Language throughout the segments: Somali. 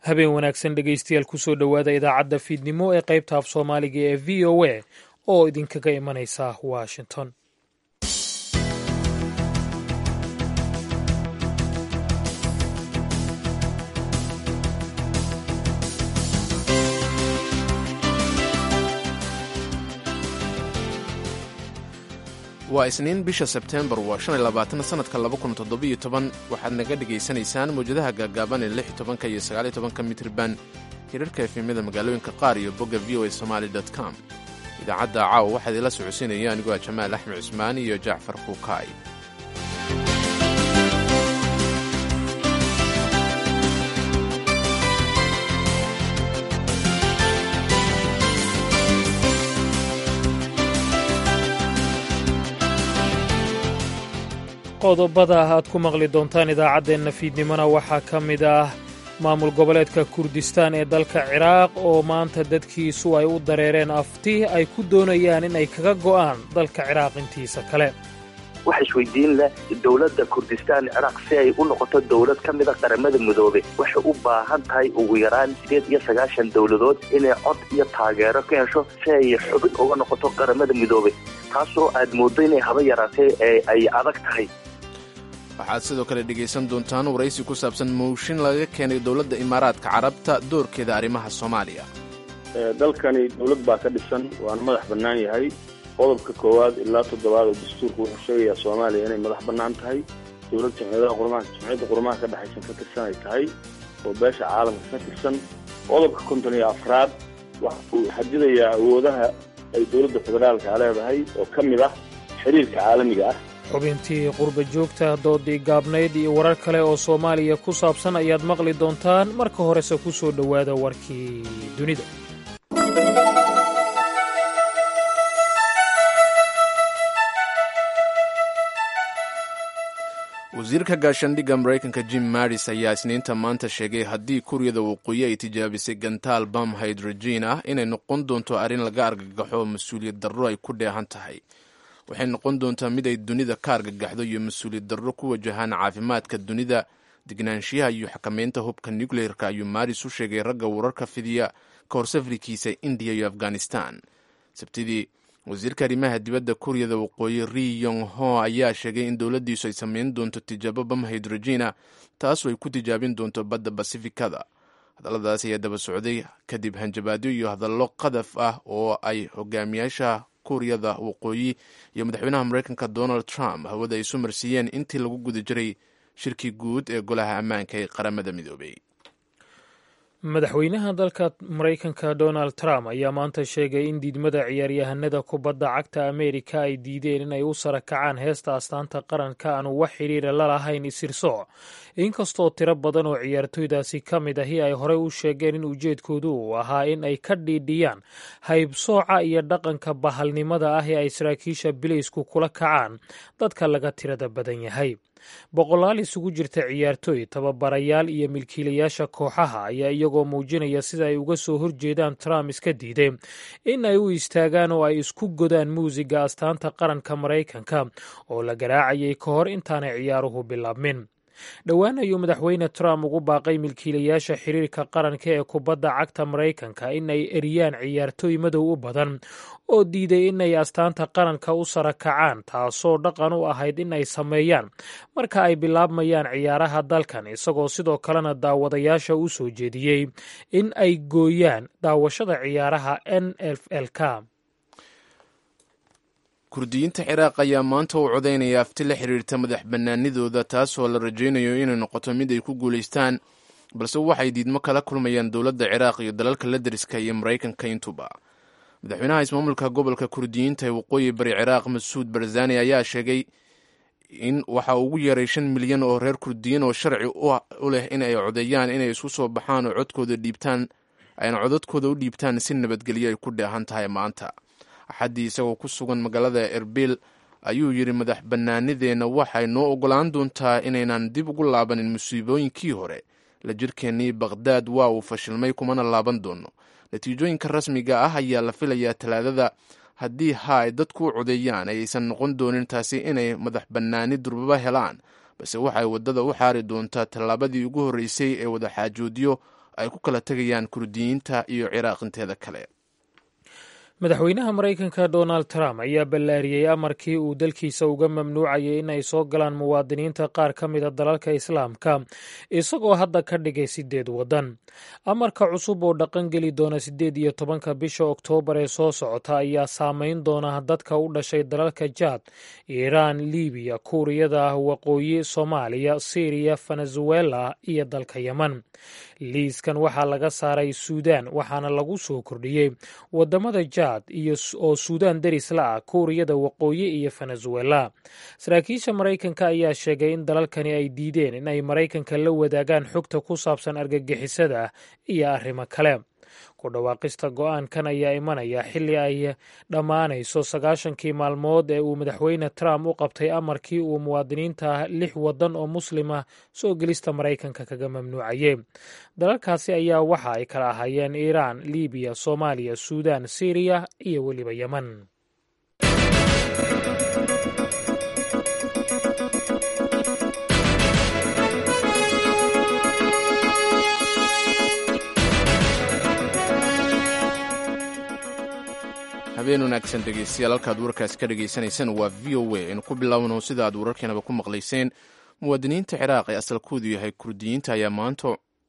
habeen wanaagsan dhegaystayaal kusoo dhowaada idaacadda fiidnimo ee qaybta af soomaaliga ee v o a oo idinkaga imanaysa washington waa isniin bisha sebteembar waa shan iyo labaatan sanadka laba kun toddobiyo toban waxaad naga dhegaysanaysaan mawjadaha gaagaaban ee lix iyo tobanka iyo sagaal iyo tobanka mitriban hirarka efemyada magaalooyinka qaar iyo bogga v o a somaali dot com idaacadda caawa waxaa idinla socodsiinaya anigoo ah jamaal axmed cusmaan iyo jacfar kuukaay qodobada aad ku maqli doontaan idaacaddeenna fiidnimona waxaa ka mid ah maamul goboleedka kurdistaan ee dalka ciraaq oo maanta dadkiisu ay u dareereen afti ay ku doonayaan in ay kaga go'aan dalka ciraaq intiisa kale waxa isweydiin leh dowladda kurdistaan ciraaq si ay u noqoto dowlad ka mida qaramada midoobe waxay u baahan tahay ugu yaraan sideed iyo sagaashan dowladood inay cod iyo taageero ka hesho si ay xubin uga noqoto qaramada midoobe taasoo aad mooddo inay haba yaraatee ee ay adag tahay waxaad sidoo kale dhegaysan doontaan waraysi ku saabsan mooshin laga keenay dowladda imaaraadka carabta doorkeeda arrimaha soomaaliya dalkani dowlad baa ka dhisan waana madax bannaan yahay qodobka koowaad ilaa toddobaad oo dastuurka wuxuu sheegayaa soomaaliya inay madax bannaan tahay dowlad jamciyadaha qurmaha jamciyadda qurmaha ka dhexaysan ka tirsan ay tahay oo beesha caalamka ka tirsan qodobka konton iyo afraad waxa uu xadidayaa awoodaha ay dowladda federaalka leedahay oo ka mid ah xiriirka caalamiga ah xubintii qurba joogta doodii gaabnayd iyo warar kale oo soomaaliya ku saabsan ayaad maqli doontaan marka horese ku soo dhowaada warkii dunida wasiirka gaashaandhigga maraykanka jim maris ayaa isniinta maanta sheegay haddii kuuriyada waqooyi ay tijaabisay gantaal bam hydrogen ah inay noqon doonto arrin laga argagaxo mas-uuliyad darro ay ku dheehan tahay waxay noqon doontaa mid ay dunida ka argagaxdo iyo mas-uuliyad darro ku wajahaan caafimaadka dunida degnaanshiyaha iyo xakameynta hubka nucleerka ayuu maris u sheegay ragga wararka fidiya ka hor safrikiisa indiya iyo afghanistan sabtidii wasiirka arrimaha dibadda kuuriyada waqooyi ri yong ho ayaa sheegay in dowladdiisu ay sameyn doonto tijaabo bam hydrogena taasoo ay ku tijaabin doonto badda basifikada hadalladaas ayaa daba socday kadib hanjabaadyo iyo hadallo qadaf ah oo ay hogaamiyaasha kuuriyada waqooyi iyo madaxweynaha maraykanka donald trump hawada ay isu marsiiyeen intii lagu guda jiray shirkii guud ee golaha ammaanka ee qaramada midoobay madaxweynaha dalka maraykanka donald trump ayaa maanta sheegay in diidmada ciyaaryahanada kubadda cagta ameerika ay diideen inay u sara kacaan heesta astaanta qaranka aanu wax xidhiira la lahayn isirsooc inkastoo tiro badan oo ciyaartoydaasi ka mid ahi ay horey u sheegeen in ujeedkoodu uu ahaa in ay ka dhiidhiyaan haybsooca iyo dhaqanka bahalnimada ah ee ay saraakiisha bilaysku kula kacaan dadka laga tirada badan yahay boqolaal isugu jirta ciyaartooy tababarayaal iyo milkiilayaasha kooxaha ayaa iyagoo muujinaya sida ay uga soo horjeedaan trump iska diiday in ay u istaagaan oo ay isku godaan muusiga astaanta qaranka maraykanka oo la garaacayay ka hor intaanay ciyaaruhu bilaabmin dhowaan ayuu madaxweyne trump ugu baaqay milkiilayaasha xiriirka qaranka ee kubadda cagta maraykanka in ay eriyaan ciyaartooy madow u badan oo diiday inay astaanta qaranka u sara kacaan taasoo dhaqan u ahayd in ay sameeyaan marka ay bilaabmayaan ciyaaraha dalkan isagoo sidoo kalena daawadayaasha u soo jeediyey in ay gooyaan daawashada ciyaaraha n f l k kurdiyiinta ciraaq ayaa maanta u codaynaya afti la xiriirta madax bannaanidooda taasoo la rajaynayo inay noqoto mid ay ku guulaystaan balse waxay diidmo kala kulmayaan dowladda ciraaq iyo dalalka la deriska iyo maraykanka intuba madaxweynaha ismaamulka gobolka kurdiyiinta ee waqooyi bari ciraaq masuud barzani ayaa sheegay in waxa ugu yeeray shan milyan oo reer kurdiyiin oo sharci u leh in ay codeeyaan inay isku soo baxaan oo codkooda dhiibtaan ayna codadkooda u dhiibtaan si nabadgelyo ay ku dheehan tahay maanta axaddii isagoo ku sugan magaalada erbil ayuu yidhi madax bannaanideenna waxay noo ogolaan doontaa inaynan dib ugu laabanin musiibooyinkii hore la jirkeennii bakhdad waa uu fashilmay kumana laaban doono natiijooyinka rasmiga ah ayaa la filayaa talaadada haddii ha ay dadku u codeeyaan ayaysan noqon doonin taasi inay madax bannaani durbaba helaan balse waxay waddada u xaari doontaa tallaabadii ugu horreysay ee wadaxaajoodyo ay ku kala tegayaan kurdiyiinta iyo ciraaq inteeda kale madaxweynaha maraykanka donald trump ayaa ballaariyey amarkii uu dalkiisa uga mamnuucayay in ay soo galaan muwaadiniinta qaar ka mida dalalka islaamka isagoo hadda ka dhigay sideed waddan amarka cusub oo dhaqan geli doona siddeed iyo tobanka bisha oktoobar ee soo socota ayaa saameyn doona dadka u dhashay dalalka jaad iiraan libiya kuuriyada waqooyi soomaaliya syriya venezuela iyo dalka yemen liiskan waxaa laga saaray suudaan waxaana lagu soo kordhiyey wadamada jaad iyo oo suudaan deris la ah kuuriyada waqooyi iyo venezuela saraakiisha maraykanka ayaa sheegay in dalalkani ay diideen in ay maraykanka la wadaagaan xogta ku saabsan argagixisada iyo arrimo kale ku dhawaaqista go-aankan ayaa imanaya xilli ay dhammaanayso sagaashankii maalmood ee uu madaxweyne trump u qabtay amarkii uu muwaadiniinta lix waddan oo muslima soo gelista maraykanka kaga mamnuucayey dalalkaasi ayaa waxa ay kala ahaayeen iiraan libiya soomaaliya suudaan syriya iyo weliba yemen habeen wanaagsan dhegeystayaal halkaad warkaasi ka dhagaysanaysaan waa v o a aynu ku bilaawno sida aad wararkeenaba ku maqlayseen muwaadiniinta ciraaq ee asalkoodu yahay kurdiyiinta ayaa maanta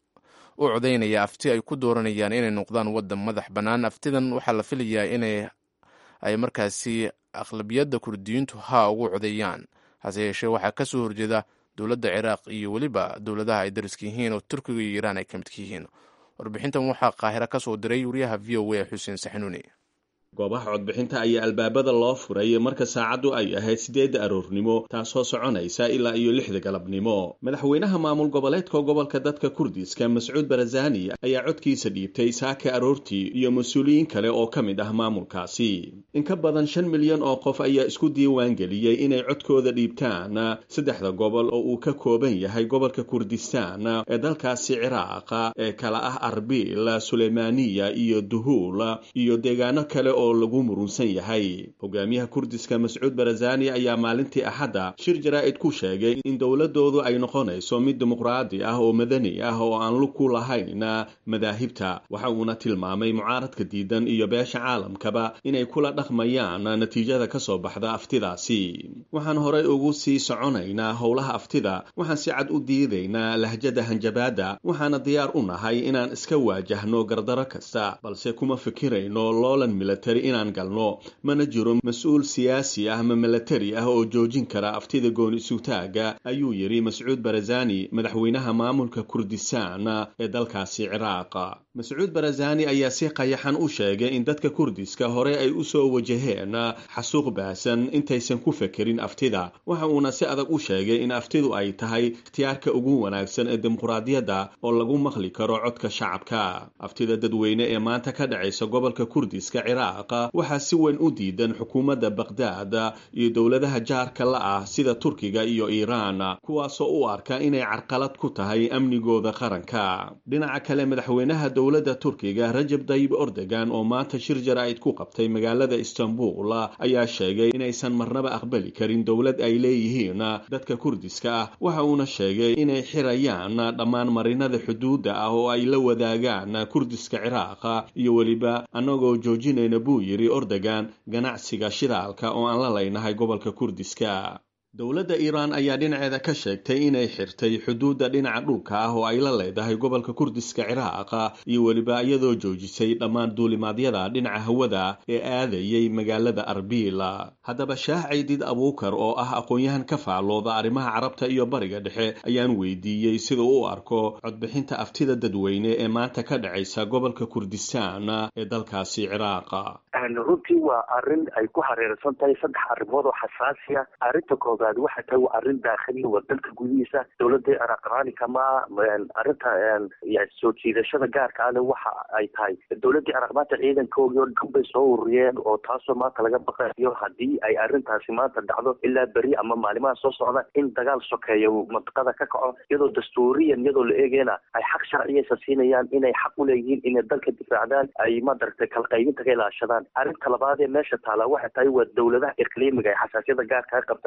u codaynaya afti ay ku dooranayaan inay noqdaan waddan madax bannaan aftidan waxaa la filayaa inay ay markaasi aqlabiyadda kurdiyiintu haa ugu codeeyaan hase yeeshee waxaa ka soo horjeeda dowladda ciraaq iyo weliba dowladaha ay dariska yihiin oo turkiga iyo iiraan ay ka midka yihiin warbixintan waxaa qaahiro ka soo diray wariyaha v o a xuseen saxnuuni goobaha codbixinta ayaa albaabada loo furay marka saacaddu ay ahayd siddeedda aroornimo taasoo soconaysa ilaa iyo lixda galabnimo madaxweynaha maamul goboleedka gobolka dadka kurdiska mascuud barazani ayaa codkiisa dhiibtay saaka aroortii iyo mas-uuliyiin kale oo ka mid ah maamulkaasi in ka badan shan milyan oo qof ayaa isku diiwaan geliyey inay codkooda dhiibtaan saddexda gobol oo uu ka kooban yahay gobolka kurdistaan ee dalkaasi ciraaqa ee kala ah arbil suleymaaniya iyo duhuul iyo deegaano kale oo lagu murunsan yahay hogaamiyaha kurdiska mascuud barazani ayaa maalintii axadda shir jaraa'id ku sheegay in dowladoodu ay noqonayso mid dimuqraadi ah oo madani ah oo aan lug ku lahayn madaahibta waxa uuna tilmaamay mucaaradka diidan iyo beesha caalamkaba inay kula dhaqmayaan natiijada ka soo baxda aftidaasi waxaan horay ugu sii soconaynaa howlaha aftida waxaan si cad u diidaynaa lahjada hanjabaadda waxaana diyaar u nahay inaan iska waajahno gardaro kasta balse kuma fikirayno loolan milatari inaan galno mana jiro mas-uul siyaasi ah ama milatari ah oo joojin kara aftida gooni isutaaga ayuu yidhi mascuud barazani madaxweynaha maamulka kurdistaan ee dalkaasi ciraaq mascuud barazani ayaa si qayaxan u sheegay in dadka kurdiska hore ay u soo wajaheen xasuuq baasan intaysan ku fekerin aftida waxa uuna si adag u sheegay in aftidu ay tahay ikhtiyaarka ugu wanaagsan ee dimuqraadiyadda oo lagu maqli karo codka shacabka aftida dadweyne ee maanta ka dhacaysa gobolka kurdiska ciraaq waxaa si weyn u diidan xukuumadda bakhdad iyo dowladaha jaarka la ah sida turkiga iyo iiraan kuwaasoo u arka inay carqalad ku tahay amnigooda qaranka dhinaca kale madaxweynaha dowladda turkiga rajab dayib ordogan oo maanta shir jaraa'id ku qabtay magaalada istanbul ayaa sheegay inaysan marnaba aqbali karin dowlad ay leeyihiin dadka kurdiska ah waxa uuna sheegay inay xirayaan dhammaan marinada xuduudda ah oo ay la wadaagaan kurdiska ciraaq iyo weliba annagoo joojinayna buu yidhi ordogan ganacsiga shidaalka oo aan la leynahay gobolka kurdiska dowladda iiraan ayaa dhinaceeda ka sheegtay inay xirtay xuduudda dhinaca dhulka ah oo ay la leedahay gobolka kurdiska ciraaq iyo weliba iyadoo joojisay dhammaan duulimaadyada dhinaca hawada ee aadayay magaalada arbil haddaba shaah caydid abuukar oo ah aqoon-yahan ka faallooda arrimaha carabta iyo bariga dhexe ayaan weydiiyey siduu u arko codbixinta aftida dadweyne ee maanta ka dhacaysa gobolka kurdistaan ee dalkaasi ciraaq runtii waa arin ay ku hareersan tahay saddex arrimood oo xasaasiya arrinta koobaad waxay tahay waa arrin daakhili waa dalka gudihiisa dowladda ciraaq raali kama arrinta soo jiidashada gaarka ale waxa ay tahay dowladda ciraaq maanta ciidankoogii oo dhan bay soo ururiyeen oo taasoo maanta laga baqayo haddii ay arrintaasi maanta dhacdo ilaa beri ama maalimaha soo socda in dagaal sokeeyo mantiqada ka kaco iyadoo dastuuriyan iyadoo la eegayna ay xaq sharciyaysa siinayaan inay xaq u leeyihiin inay dalka difaacdaan ay madaragtay kala qaybinta ka ilaashadaan arrinta labaad ee meesha taala waxay tahay waa dowladaha iqliimiga ee xasaasiyada gaarkaa qabta maanta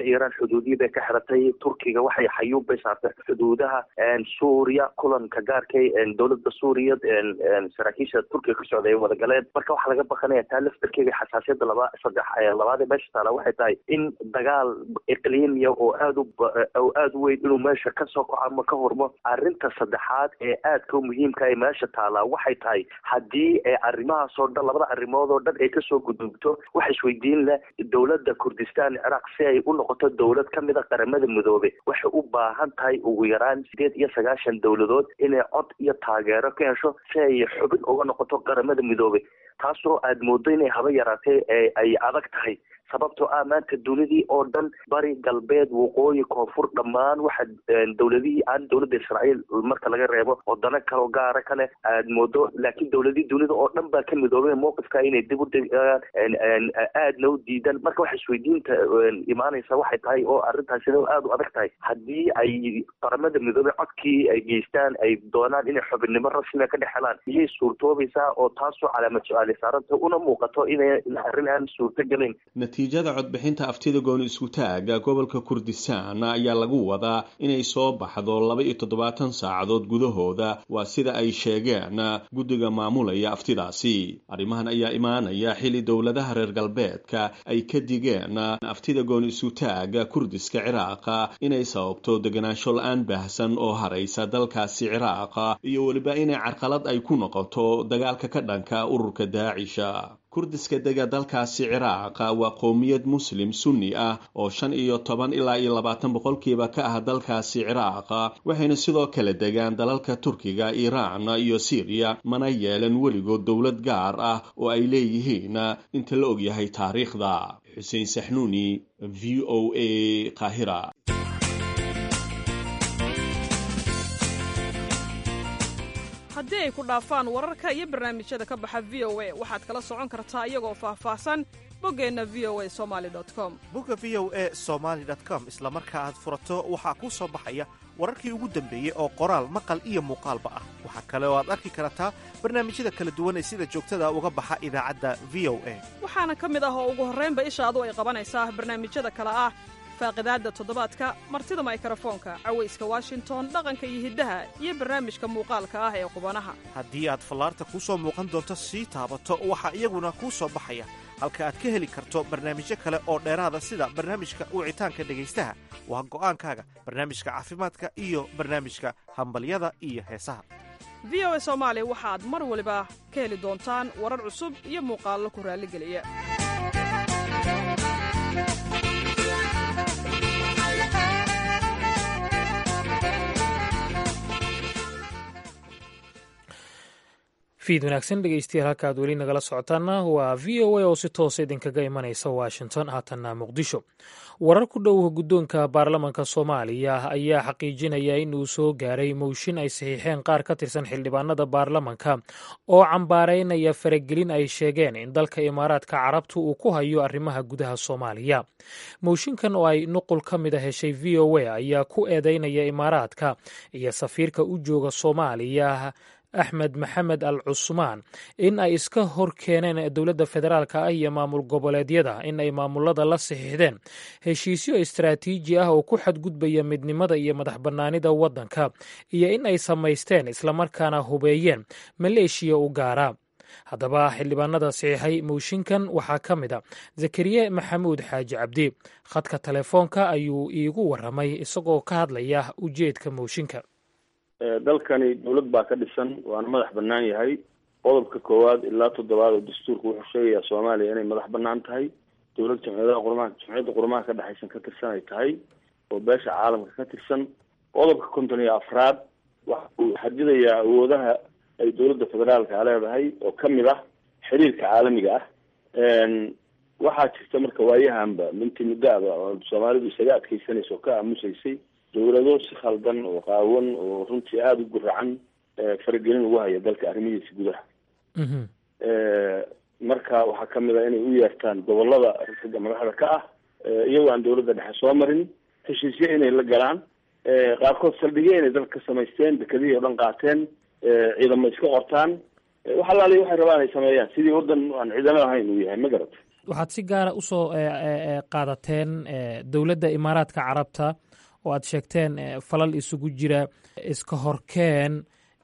iiraan xuduudihii bay ka xiratay turkiga waxay xayuub bay saartay xuduudaha suuriya kulanka gaarkay dowladda suuriya saraakiisha turkiga ka socda ay wada galeen marka waxaa laga baqanaya taa laftarkeega xasaasiyadda laba saddex labaad ee meesha taala waxay tahay in dagaal iqliimiya oo aada u oo aada u weyn inuu meesha kasoo kaco ama ka hormo arrinta saddexaad ee aadka u muhiimka ee meesha taalaa waxay tahay haddii ee arrimahaasoo dhan labada arrimood oo dhan ay kasoo gudubto waxa isweydiin leh dowladda kurdistan ciraaq si ay u noqoto dowlad ka mid a qaramada midoobe waxay u baahan tahay ugu yaraan sideed iyo sagaashan dowladood inay cod iyo taageero ka hesho si ay xubin uga noqoto qaramada midoobe taasoo aad moodo inay haba yaraatee ay adag tahay sababtoo ah maanta dunidii oo dhan bari galbeed waqooyi koonfur dhammaan waxa dowladihii aan dowladda israa'iil marka laga reebo wadano kaleo gaara kale aad moodo laakiin dowladihii dunida oo dhan baa ka midoobeen mowqifka inay dib u aadna u diidan marka waxa isweydiinta imaanaysa waxay tahay oo arrintaasina aada u adag tahay haddii ay qaramada midoobe codkii ay geystaan ay doonaan inay xubinnimo rasmiga ka dhex helaan iyay suurtoobaysaa oo taasoo calaamad su-aali saaranta una muuqato inay arrin aan suurto gelin natiijada codbixinta aftida gooni isku-taaga gobolka kurdistan ayaa lagu wadaa inay soo baxdo laba iyo toddobaatan saacadood gudahooda waa sida ay sheegeen guddiga maamulaya aftidaasi arrimahan ayaa imaanaya xili dowladaha reer galbeedka ay ka digeen aftida gooni isku-taaga kurdiska ciraaqa inay sababto deganaansho la-aan baahsan oo haraysa dalkaasi ciraaqa iyo weliba inay carqalad ay ku noqoto dagaalka ka dhanka ururka daacisha kurdiska dega dalkaasi ciraaqa waa qowmiyad muslim sunni ah oo shan iyo toban ilaa iyo labaatan boqolkiiba ka ah dalkaasi ciraaqa waxayna sidoo kale degaan dalalka turkiga iiraan iyo siiriya mana yeelan weligood dowlad gaar ah oo ay leeyihiin inta la ogyahay taariikhda xuseen saxnuuni v o a qaahira haddii ay ku dhaafaan wararka iyo barnaamijyada ka baxa v o a waxaad kala socon kartaa iyagoo faahfaahsan boggeenna v o a somali com bogga v o a somaali com isla marka aad furato waxaa kuu soo baxaya wararkii ugu dambeeyey oo qoraal maqal iyo muuqaalba ah waxaa kale oo aad arki kartaa barnaamijyada kala duwan ee sida joogtada uga baxa idaacadda v o a waxaana ka mid ah oo ugu horraynba ishaadu ay qabanaysaa barnaamijyada kale ah faaqidaadda toddobaadka martida maykrofoonka cawayska washington dhaqanka iyo hiddaha iyo barnaamijka muuqaalka ah ee qubanaha haddii aad fallaarta kuu soo muuqan doonto sii taabato waxaa iyaguna kuu soo baxaya halka aad ka heli karto barnaamijyo kale oo dheeraada sida barnaamijka wicitaanka dhegaystaha waa go'aankaaga barnaamijka caafimaadka iyo barnaamijka hambalyada iyo heesaha v o a soomaali waxaad mar waliba ka heli doontaan warar cusub iyo muuqaallo ku raalligeliya fiid wanaagsan dhegeystayaal halka aad weli nagala socotaana waa v o a oo si toosa idinkaga imanaysa washington haatanna muqdisho warar ku dhow guddoonka baarlamanka soomaaliya ayaa xaqiijinaya in uu soo gaaray mooshin ay saxiixeen qaar ka tirsan xildhibaanada baarlamanka oo cambaaraynaya faragelin ay sheegeen in dalka imaaraadka carabtu uu ku hayo arrimaha gudaha soomaaliya mooshinkan oo ay nuqul ka mid a heshay v o a ayaa ku eedeynaya imaaraadka iyo safiirka u jooga soomaaliya axmed maxamed al cusmaan in ay iska hor keeneen dowladda federaalka ah iyo maamul goboleedyada in ay maamulada la saxiixdeen heshiisyo istaraatiiji ah oo ku xadgudbaya midnimada iyo madax bannaanida waddanka iyo in ay samaysteen islamarkaana hubeeyeen maleeshiya u gaara haddaba xildhibaanada saxiixay mooshinkan waxaa ka mid a zakariye maxamuud xaaji cabdi khadka telefoonka ayuu iigu waramay isagoo ka hadlaya ujeedka mooshinka dalkani dowlad baa ka dhisan waana madax banaan yahay qodobka koowaad ilaa toddobaad oo dastuurka wuxuu sheegayaa soomaaliya inay madax banaan tahay dowlad jamciyadaha qurmaha jamciyadda qurmaha ka dhexaysan ka tirsan ay tahay oo beesha caalamka ka tirsan qodobka konton iyo afraad waxa uu xadidayaa awoodaha ay dowladda federaalka leedahay oo kamid ah xiriirka caalamiga ah waxaa jirta marka waayahanba minti muddaaba oo soomaalidu isaga adkeysanaysa oo ka aamusaysay dowlado si khaldan oo qaawan oo runtii aada u guracan faragelin ugu haya dalka arrimihiisa gudaha marka waxaa kamid ah inay u yeertaan gobolada ragga madaxda ka ah iyagoo aan dowladda dhexe soo marin heshiisyo inay la galaan qaarkood saldhigyo inay dalka ka samaysteen dekadihii o dhan qaateen ciidamo iska qortaan wax alaaliya waxay rabaan ay sameeyaan sidii waddan aan ciidamo ahayn uu yahay ma garata waxaad si gaara usoo qaadateen dowladda imaaraadka carabta oo aad sheegteen falal isugu jira iska horkeen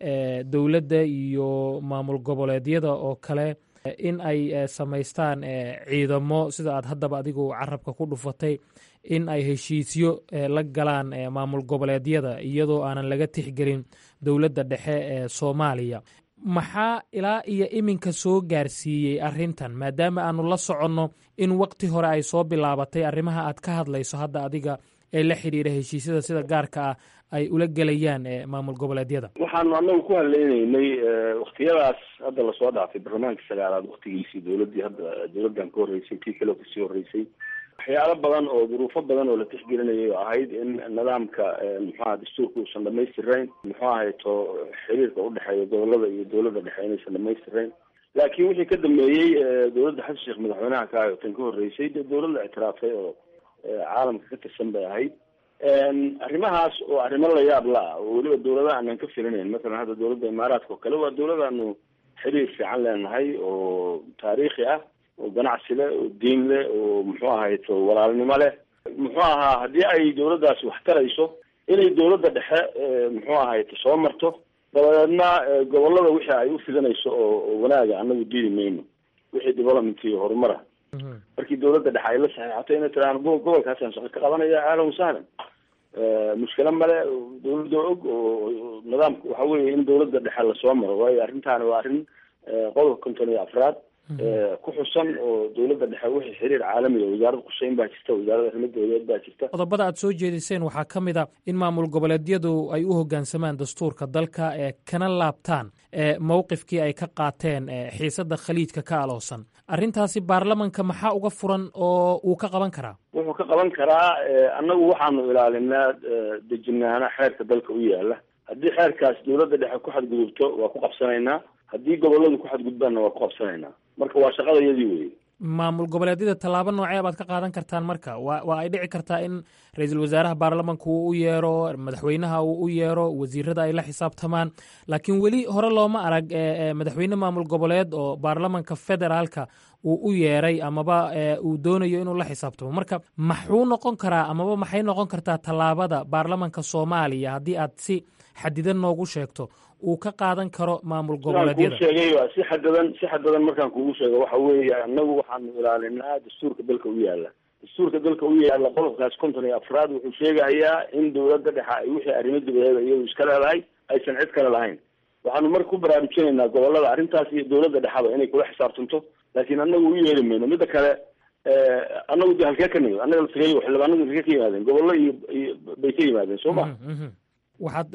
dowladda iyo maamul goboleedyada oo kale in ay samaystaan ciidamo sida aad haddaba adigu carabka ku dhufatay in ay heshiisyo la galaan maamul goboleedyada iyadoo aanan laga tixgelin dowladda dhexe ee soomaaliya maxaa ilaa iyo iminka soo gaarsiiyey arrintan maadaama aanu la soconno in waqti hore ay soo bilaabatay arrimaha aad ka hadlayso hadda adiga ee la xidhiira heshiisyada sida gaarka ah ay ula gelayaan maamul goboleedyada waxaanu anagu ku hadlaynaynay waktiyadaas hadda lasoo dhaafay barlamaanka sagaalaad waktigiisii dowladdii hadda dowladdan ka horreysay tii kaleo kasii horreysay waxyaalo badan oo duruufo badan oo la tixgelinayay oo ahayd in nidaamka muxuaha dastuurka uusan dhamaystirayn muxuu ahayto xiriirka udhexeeya gobolada iyo dowladda dhexe inaysan dhamaystirayn laakiin wixii ka dambeeyey dowladda xasan sheekh madaxweynaha ka ahay oo tan ka horreysay dee dowladda ictiraafay oo caalamka ka tirsan bay ahayd arrimahaas oo arrimo la yaab la ah oo weliba dowladaha aanan ka filinayn masalan hadda dowladda imaaraadka oo kale waa dowladaanu xiriir fiican leenahay oo taariikhi ah oo ganacsi leh oo diin leh oo muxuu ahayto walaalnimo leh muxuu ahaa haddii ay dowladdaasi wax tarayso inay dowladda dhexe muxuu ahayto soo marto dabadeedna gobolada wixii ay u fidanayso oo wanaaga anagu diidi mayno wixii development iyo horumara markii dowladda dhexe ay la saxeexato inay tiraaan gobolkaasaan shaqo ka qabanaya ahlan wasahlan mushkilo male dowladda og oo nidaamka waxa weeye in dowladda dhexe lasoo maro waayo arrintaani waa arrin qodobka konton iyo afraad ku xusan oo dowladda dhexe wixii xiriir caalamiga wasaaradda quseyn baa jirta wasaaradda arrimo dowladeed baa jirta qodobada aad soo jeediseen waxaa ka mid a in maamul goboleedyadu ay u hoggaansamaan dastuurka dalka ee kana laabtaan mowqifkii ay ka qaateen xiisadda khaliijka ka aloosan arrintaasi baarlamanka maxaa uga furan oo uu ka qaban karaa wuxuu ka qaban karaa annagu waxaanu ilaalinaa dejinaana xeerka dalka u yaala haddii xeerkaas dowladda dhexe ku xadgudubto waa ku qabsanaynaa haddii goboladu ku xadgudbaanna waa ku qabsanaynaa marka waa shaqada iyadii weye maamul goboleedyada tallaabo noocee baad ka qaadan kartaan marka wa waa ay dhici kartaa in ra-iisul wasaaraha baarlamanka uu u yeero madaxweynaha uu u yeero wasiirada ay la xisaabtamaan laakiin weli hore looma arag madaxweyne maamul goboleed oo baarlamanka federaalka uu u yeeray amaba uu doonayo inuu la xisaabtamo marka maxuu noqon karaa amaba maxay noqon kartaa tallaabada baarlamanka soomaaliya haddii aad si xadidan noogu sheegto uu ka qaadan karo maamul goboleedyada kuu sheegay si xadadan si xadadan markaan kugu sheego waxa weeye annagu waxaanu ilaalinaa dastuurka dalka u yaala dastuurka dalka u yaala qodobkaas konton iyo afraad wuxuu sheegayaa in dowladda dhexe ay wixii arrimo dibadeeda iyadu iska leedahay aysan cid kale lahayn waxaanu marka ku baraarujinaynaa gobolada arrintaas iyo dowladda dhexaba inay kula xisaabtanto laakiin annagu u yeeri mayno midda kale annagu de halkee ka nimid annaga laftigay xildhibaanadu halkee ka yimaadeen gobollo iyo iyo bay ka yimaadeen soo ma waxaad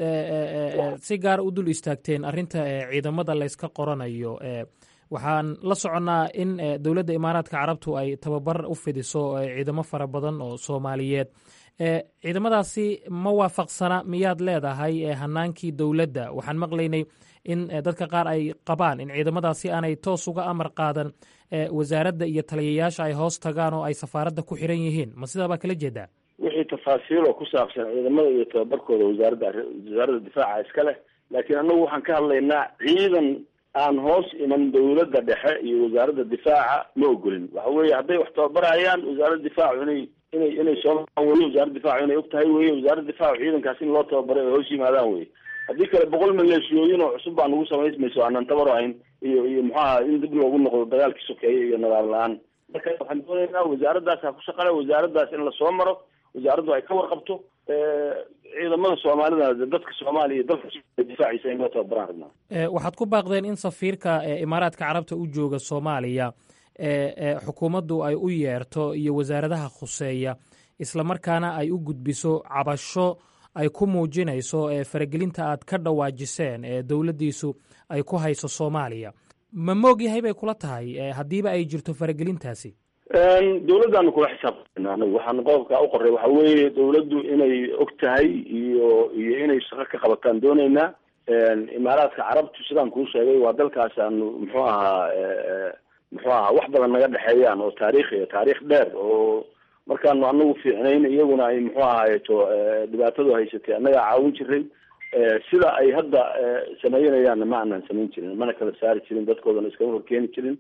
si gaara u dul istaagteen arrinta ciidamada layska qoranayo waxaan la soconnaa in dowladda imaaraadka carabtu ay tababar u fidiso ciidamo fara badan oo soomaaliyeed ciidamadaasi ma waafaqsana miyaad leedahay hanaankii dowladda waxaan maqlaynay in dadka qaar ay qabaan in ciidamadaasi aanay toos uga amar qaadan wasaaradda iyo taliyayaasha ay hoos tagaan oo ay safaaradda ku xiran yihiin ma sidaa baa kala jeedaa wixii tafaasiil oo ku saabsan ciidamada iyo tababarkooda wasaaradda wasaaradda difaaca iska leh laakiin annagu waxaan ka hadlaynaa ciidan aan hoos iman dowladda dhexe iyo wasaaradda difaaca ma ogolin waxa weeye hadday wax tababarayaan wasaaradda difaacu inay inay inay soo weli wasaaradda difaacu inay og tahay weye wasaaradda difaacu ciidankaas in loo tababaray ay hoos yimaadaan weye haddii kale boqol maleeshiyooyin oo cusub baa nagu samaysmayso aanan tabar ahayn iyo iyo muxuaha in dib loogu noqdo dagaalkii sokeeye iyo nadaam la-aan marka waxaan doonaynaa wasaaraddaas ha ku shaqale wasaaraddaas in lasoo maro wasaaraddu ay ka warqabto ciidamada soomaalida dadka soomaaliya iyo dalka difaaciisa in loo tababaraan rabnaa waxaad ku baaqdeen in safiirka imaaraadka carabta u jooga soomaaliya xukuumaddu ay u yeerto iyo wasaaradaha khuseeya islamarkaana ay u gudbiso cabasho ay ku muujinayso faragelinta aad ka dhawaajiseen ee dowladdiisu ay ku hayso soomaaliya ma moog yahay bay kula tahay haddiiba ay jirto faragelintaasi dowladdaanu kula xisaabtana anagu waxaan qodobka u qoray waxa weeye dowladdu inay og tahay iyo iyo inay shaqo ka qabataan dooneynaa imaaraadka carabtu sidaan kuu sheegay waa dalkaas aanu muxuu ahaa muxuu ahaa wax badan naga dhexeeyaan oo taariikhiya taariikh dheer oo markaanu anagu fiicnayn iyaguna ay muxuu ahaayeto dhibaatadu haysatay annagaa caawin jiray sida ay hadda samaynayaanna ma aanan samayn jirin mana kala saari jirin dadkoodana iskama horkeeni jirin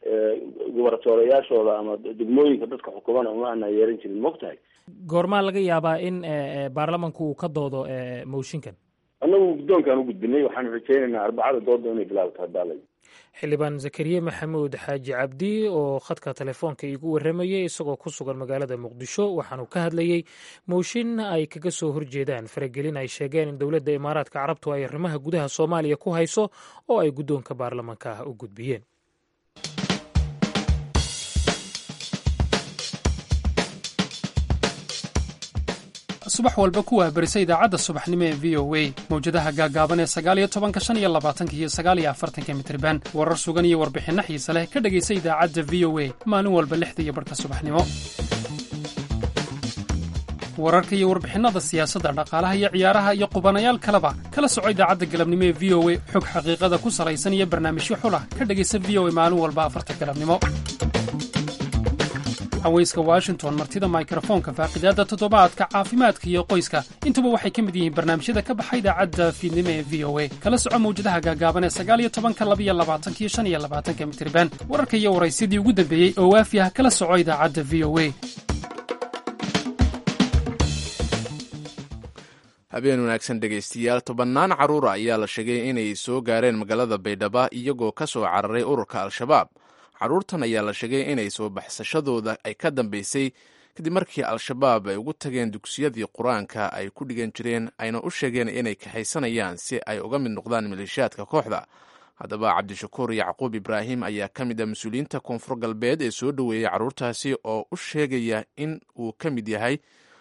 gubartoorayaashooda ama degmooyinka dadka xukuman uma ana yeeran jirin maogtahay goormaa laga yaabaa in baarlamanku uu ka doodo mooshinkan annagu guddoonkaan u gudbinay waxaan rajeynaynaa arbacada dooda inay bilaabto hadaalay xildhibaan zakariye maxamuud xaaji cabdi oo khadka telefoonka iigu warramayay isagoo ku sugan magaalada muqdisho waxaanu ka hadlayey mooshin ay kaga soo horjeedaan faragelin ay sheegeen in dowladda imaaraadka carabtu ay arrimaha gudaha soomaaliya ku hayso oo ay guddoonka baarlamanka ah u gudbiyeen subax walba ku wahbarisa idaacadda subaxnimo ee v o a mawjadaha gaagaaban ee sagaaliyo tobanka shan iyo labaatanka iyo sagaaliyo afartanka mitriban warar sugan iyo warbixinno xiise leh ka dhegaysa idaacadda v o a maalin walba lixda iyo barhka subaxnimo wararka iyo warbixinnada siyaasadda dhaqaalaha iyo ciyaaraha iyo qubanayaal kaleba kala soco idaacadda galabnimo ee v o a xog xaqiiqada ku salaysan iyo barnaamijyo xulah ka dhegaysa v o a maalin walba afarta galabnimo haweyska washington martida mikrofoonka faaqidaadda toddobaadka caafimaadka iyo qoyska intuba waxay ka mid yihiin barnaamijyada ka baxa idaacadda fiidnimo ee v o a kala soco mawjadaha gaagaaban ee sagaaliyo tobanka labiyo labaatanka iyo shan iyo labaatanka mitriban wararka iyo waraysyadii ugu dambeeyey oo waafi ah kala soco idaacadda v o a habeen wanaagsan dhegaystayaal tobannaan carruura ayaa la sheegay inay soo gaareen magaalada baydhaba iyagoo ka soo cararay ururka al-shabaab carruurtan ayaa la sheegay inay soo baxsashadooda ay ka dambeysay kadib markii al-shabaab ay ugu tageen dugsiyadii qur-aanka ay ku dhigan jireen ayna u sheegeen inay kaxaysanayaan si ay uga mid noqdaan maleeshiyaadka kooxda haddaba cabdishakuur yacquub ibraahim ayaa ka mid ah mas-uuliyiinta koonfur galbeed ee soo dhoweeyey carruurtaasi oo u sheegaya in uu ka mid yahay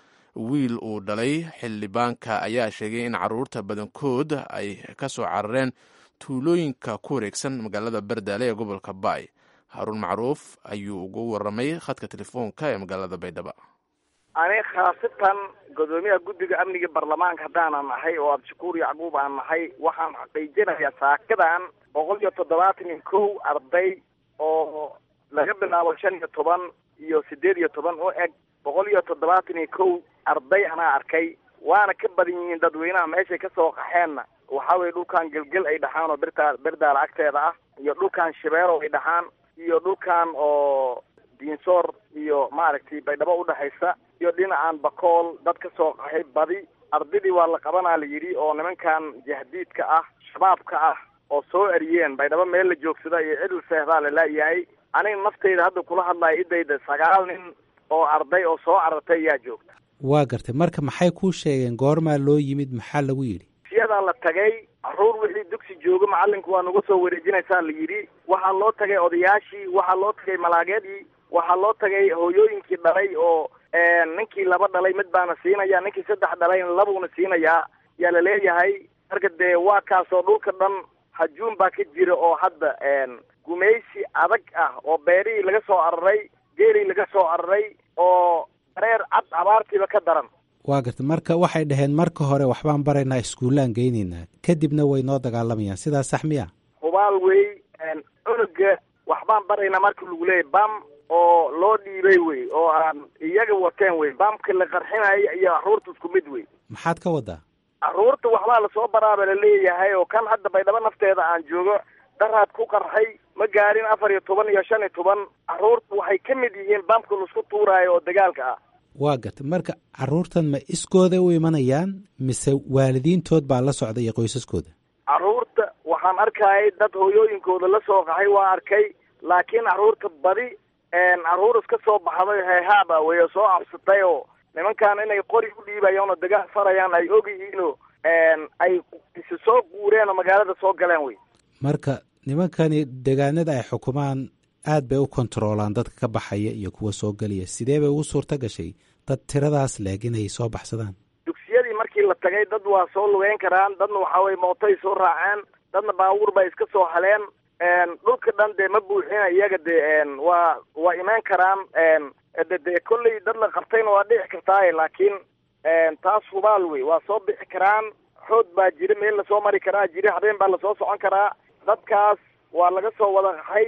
wiil uu dhalay xildhibaanka ayaa sheegay in carruurta badankood ay ka soo carareen tuulooyinka ku wareegsan magaalada bardaale ee gobolka baay haruun macruuf ayuu ugu waramay khadka telefoonka ee magaalada baydhaba ani khaasatan gudoomiyaha guddiga amniga baarlamaanka haddaanan nahay oo abdishakuur yacquub aan nahay waxaan xaqiijinayaa saakadan boqol iyo toddobaatan iyo kow arday oo laga bilaabo shan iyo toban iyo sideed iyo toban u eg boqol iyo toddobaatan iyo kow arday anaa arkay waana ka badan yihiin dadweynaha meeshay kasoo qaxeenna waxaa weye dhulkan gelgel ay dhaxaan oo birta berdaala agteeda ah iyo dhulkan shabeero ay dhaxaan iyo dhulkan oo diinsoor iyo maaragtay baydhabo udhexaysa iyo dhinacan bakool dad ka soo qaxay badi ardaydii waa la qabanaa la yidhi oo nimankan jahdiidka ah shabaabka ah oo soo eriyeen baydhabo meel la joogsada iyo cidil seehdaa lalaayahay aniga naftayda hadda kula hadlaya idayda sagaal nin oo arday oo soo carartay ayaa joogta waa gartay marka maxay kuu sheegeen goormaa loo yimid maxaa lagu yidhi siyadaa la tagay caruur wixii dugsi jooga macalinku waa nagu soo wareejinaysaa la yidhi waxaa loo tagay odayaashii waxaa loo tagay malaageedii waxaa loo tagay hooyooyinkii dhalay oo ninkii laba dhalay mid baana siinaya ninkii saddex dhalayna labuuna siinayaa yaa la leeyahay marka dee waa kaasoo dhulka dhan hajuun baa ka jira oo hadda gumaysi adag ah oo beerihii laga soo araray geelii laga soo araray oo dareer cad abaartiiba ka daran waa gartay marka waxay dhaheen marka hore waxbaan baraynaa iskuullaan geynaynaa kadibna way noo dagaalamayaan sidaas sax miya hubaal wey cunuga waxbaan baraynaa marka lagu leeyay bam oo loo dhiibay wey oo aan iyaga wateen wey bamka la qarxinaya iyo carruurta isku mid wey maxaad ka wadaa carruurta waxbaa lasoo baraaba laleeyahay oo kan hadda baydhabo nafteeda aan joogo daraad ku qarxay ma gaarin afar iyo toban iyo shan iyo toban carruurta waxay ka mid yihiin bamka laisku tuuraayo oo dagaalka ah waa gartay marka carruurtan ma iskooda u imanayaan mise waalidiintood baa la socda iyo qoysaskooda carruurta waxaan arkayay dad hooyooyinkooda la soo qaxay waa arkay laakiin carruurta badi carruur iska soo baxday heehaaba wey oo soo cabsatay oo nimankan inay qori u dhiibayaan oo dagaal farayaan ay og yihiinoo ay isi soo guureen oo magaalada soo galeen wey marka nimankani degaanada ay xukumaan aad bay u kontaroolaan dadka ka baxaya iyo kuwa soo gelaya sidee bay ugu suurta gashay dad tiradaas leeg inay soo baxsadaan dugsiyadii markii la tagay dad waa soo lugeyn karaan dadna waxaa weye mootay soo raaceen dadna baabuur bay iska soo haleen dhulka dhan dee ma buuxina iyaga dee waa waa imaan karaan de dee kolley dad la qabtayna waa dhici kartaaye laakiin taas hubaal wey waa soo bixi karaan xood baa jira meel lasoo mari karaa jira habeen baa lasoo socon karaa dadkaas waa laga soo wada qaxay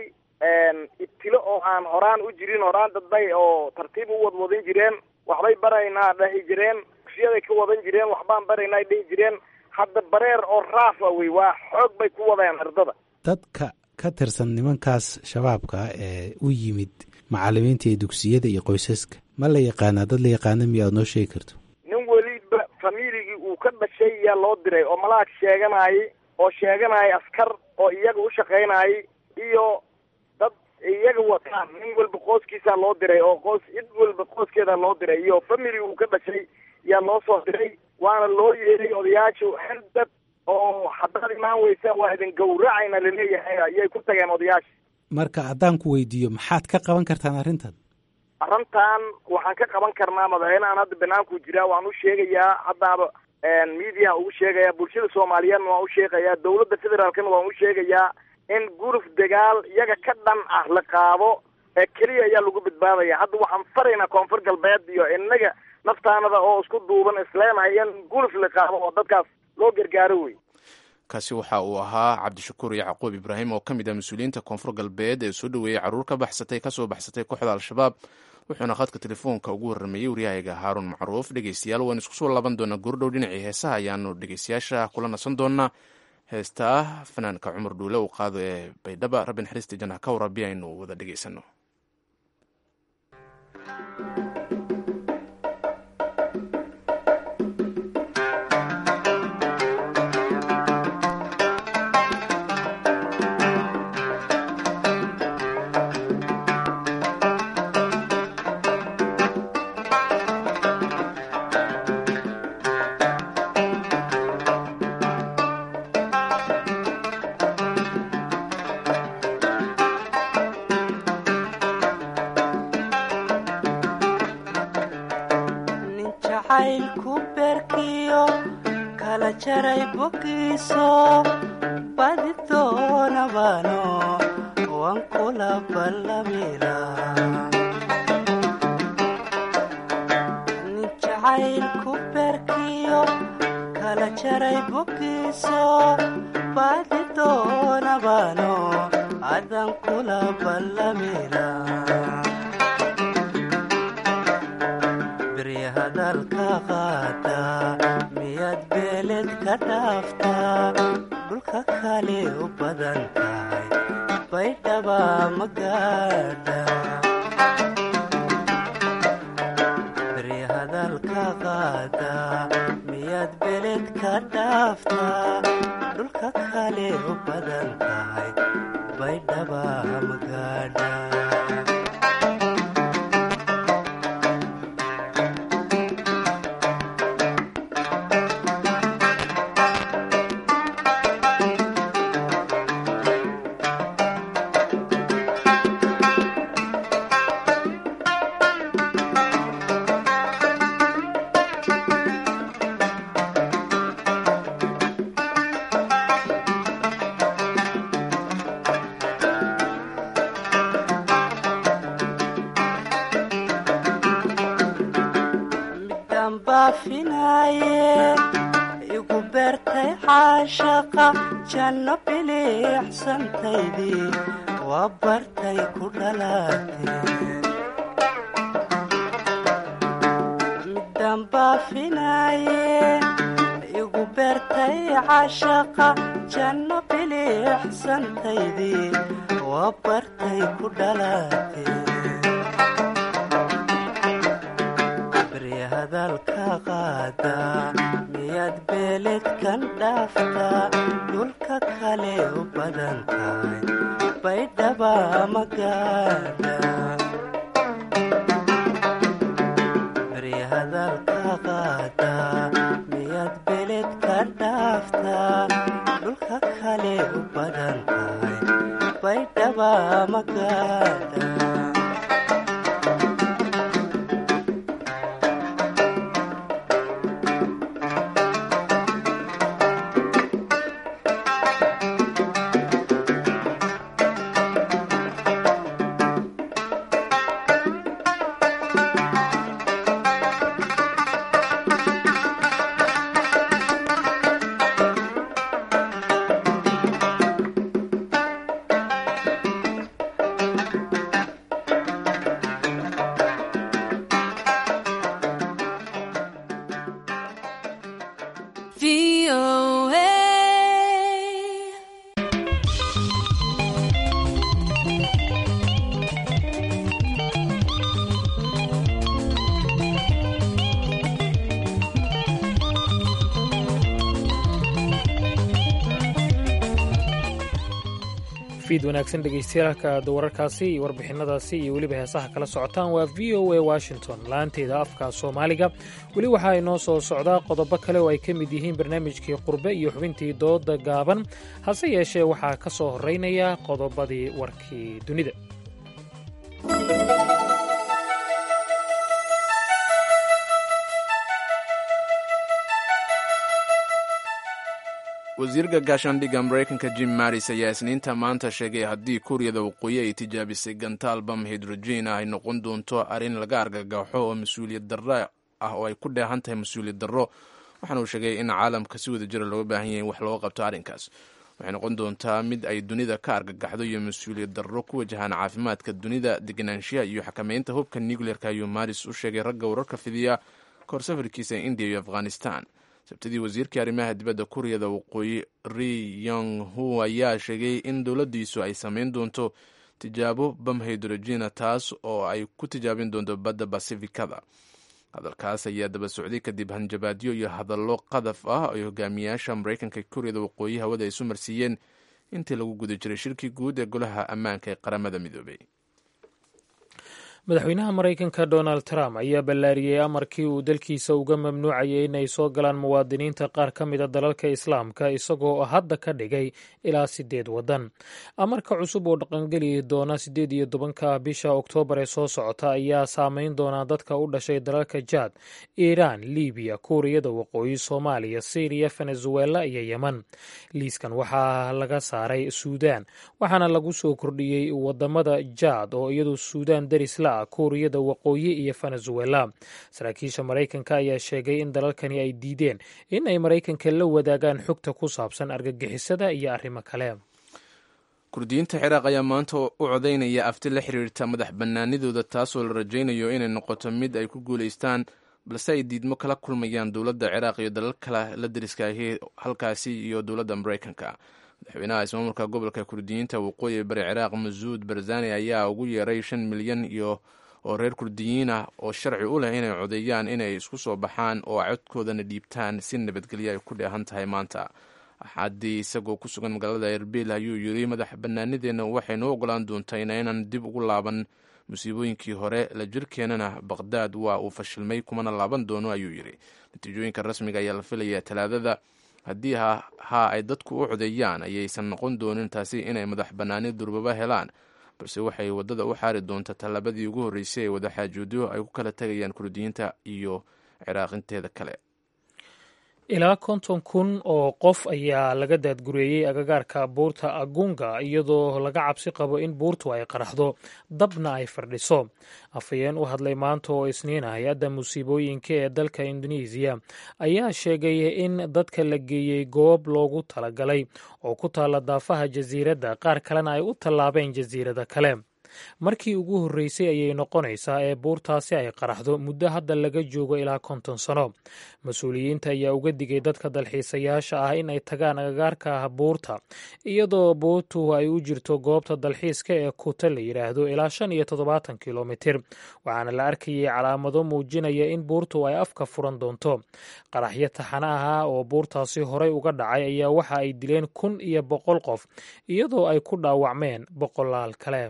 ibtilo oo aan horaan u jirin horaan dadbay oo tartiib u wadwadin jireen waxbay baraynaa dhahi jireen dugsiyaday ka wadan jireen waxbaan baraynaa dhihi jireen hadda bareer oo raafa wey waa xoog bay ku wadeen ardada dadka ka tirsan nimankaas shabaabka ee u yimid macalimiinta iyo dugsiyada iyo qoysaska ma la yaqaanaa dad la yaqaana miya aad noo sheegi karto nin weliba familigii uu ka dhashay yaa loo diray oo malaag sheeganayay oo sheeganayay askar oo iyaga u shaqaynayay iyo dad iyaga wataan nin walba qoyskiisaa loo diray oo qoys cid walba qoyskeeda loo diray iyo family uu ka dhashay yaa loo soo diray waana loo yeeray odayaashu xerdad oo haddaad imaan weysaan waa idin gawracayna laleeyahay ayay ku tageen odayaasha marka haddaan ku weydiiyo maxaad ka qaban kartaan arrintan arrintan waxaan ka qaban karnaa madaxweynehan hadda banaanku jiraa waan u sheegayaa haddaaba media ugu sheegaya bulshada soomaaliyeedna waan u sheegayaa dawladda federaalkana waan u sheegayaa in guruf dagaal iyaga ka dhan ah la qaado ee keliya ayaa lagu badbaadaya hadda waxaan faraynaa koonfur galbeed iyo inaga naftaanada oo isku duuban isleenahay in guruf la qaado oo dadkaas loo gargaaro wey kaasi waxa uu ahaa cabdishakuur yacquub ibraahim oo ka mid ah mas-uuliyiinta koonfur galbeed ee soo dhoweeyey carruur ka baxsatay kasoo baxsatay kooxda al-shabaab wuxuuna khadka telefoonka ugu warrameeyey waryahayga haaruun macruuf dhegeystayaal waan isku soo laaban doonaa goordhow dhinacii heesaha ayaanu dhegeystayaasha kula nasan doonaa heestaa fanaanka cumar dhuule uu qaado ee baydhaba rabbi naxariista janah ka warabi aynu wada dhegeysano fiid wanaagsan dhegaystayaaalka aad wararkaasi iyo warbixinadaasi iyo weliba heesaha kala socotaan waa v o a washington laanteeda afka soomaaliga weli waxaa inoo soo socdaa qodobo kale oo ay ka mid yihiin barnaamijkii qurbe iyo xubintii dooda gaaban hase yeeshee waxaa ka soo horeynaya qodobadii warkii dunida wasiirka gaashaandhigga maraykanka jim maris ayaa isniinta maanta sheegay haddii kuuriyada waqooyi ay tijaabisay gantaal bam hidrogen ah ay noqon doonto arrin laga argagaxo oo mas-uuliyad darro ah oo ay ku dheehan tahay mas-uuliyad darro waxaana uu sheegay in caalamka si wada jira looga baahan yahay in wax looga qabto arrinkaas waxay noqon doontaa mid ay dunida ka argagaxdo iyo mas-uuliyad darro ku wajahaan caafimaadka dunida deganaanshiyaha iyo xakameynta hubka nucleerka ayuu maris u sheegay ragga wararka fidiya kahor safarkiisa indiya iyo afghanistan sabtidii wasiirkii arrimaha dibadda kuuriyada waqooyi ri yong hu ayaa sheegay in dowladdiisu ay samayn doonto tijaabo bam hydrogena taas oo ay ku tijaabin doonto badda basifikada hadalkaas ayaa daba socday kadib hanjabaadyo iyo hadallo qadaf ah ay hogaamiyaasha maraykanka kuuriyada waqooyi hawada isu marsiiyeen intii lagu guda jiray shirkii guud ee golaha ammaanka ee qaramada midoobay madaxweynaha maraykanka donald trump ayaa ballaariyey amarkii uu dalkiisa uga mamnuucayay inay soo galaan muwaadiniinta qaar ka mida dalalka islaamka isagoo hadda ka dhigay ilaa sideed waddan amarka cusub oo dhaqangeli doona siddeed iyo tobanka bisha oktoobar ee soo socota ayaa saameyn doonaa dadka u dhashay dalalka jaad iiraan libiya kuuriyada waqooyi soomaaliya syriya venezuela iyo yeman liiskan waxaa laga saaray suudaan waxaana lagu soo kordhiyey wadamada jaad oo iyadu suudaan darisla kuuriyada waqooyi iyo venezuela saraakiisha maraykanka ayaa sheegay in dalalkani ay diideen in ay maraykanka la wadaagaan xogta ku saabsan argagixisada iyo arrimo kale kurdiyiinta ciraaq ayaa maanta u codaynaya afti la xiriirta madax bannaanidooda taasoo la rajaynayo inay noqoto mid ay ku guulaystaan balse ay diidmo kala kulmayaan dowladda ciraaq iyo dalal kale la dariskaahi halkaasi iyo dowladda maraykanka madaxweynaha ismaamulka gobolka kurdiyiinta waqooyi bari ciraaq masuud barzani ayaa ugu yeeray shan milyan iyo oo reer kurdiyiin ah oo sharci u leh inay codeeyaan inay isku soo baxaan oo codkoodana dhiibtaan si nabadgelyo ay ku dheehan tahay maanta axaddii isagoo ku sugan magaalada erbil ayuu yiri madax bannaanideenna waxay noo ogolaan doontaa inaynan dib ugu laaban musiibooyinkii hore la jirkeenana baqhdaad waa uu fashilmay kumana laaban doono ayuu yidhi natiijooyinka rasmiga ayaa la filayaa talaadada haddii haa ay dadku u codeeyaan ayaysan noqon doonin taasi inay madax bannaani durbaba helaan balse waxay waddada u xaari doontaa tallaabadii ugu horreysay ee wadaxaajoodyo ay ku kala tegayaan kurdiyiinta iyo ciraaqinteeda kale ilaa konton kun oo qof ayaa laga daadgureeyey agagaarka buurta agunga iyadoo laga cabsi qabo in buurtu ay qaraxdo dabna ay fardhiso afhayeen u hadlay maanta oo isniina hay-adda musiibooyinka ee dalka indonesiya ayaa sheegay in dadka la geeyey goob loogu talagalay oo ku taalla daafaha jasiiradda qaar kalena ay u tallaabeen jasiirada kale markii ugu horreysay ayay noqonaysaa ee buurtaasi ay qaraxdo muddo hadda laga joogo ilaa konton sano mas-uuliyiinta ayaa uga digay dadka dalxiisayaasha ah in ay tagaan agagaarka buurta iyadoo buurtu ay u jirto goobta dalxiiska ee kuta la yidhaahdo ilaa shan iyo toddobaatan kilomitir waxaana la arkayay calaamado muujinaya in buurtu ay afka furan doonto qaraxyo taxana ah oo buurtaasi horey uga dhacay ayaa waxa ay dileen kun iyo boqol qof iyadoo ay ku dhaawacmeen boqolaal kale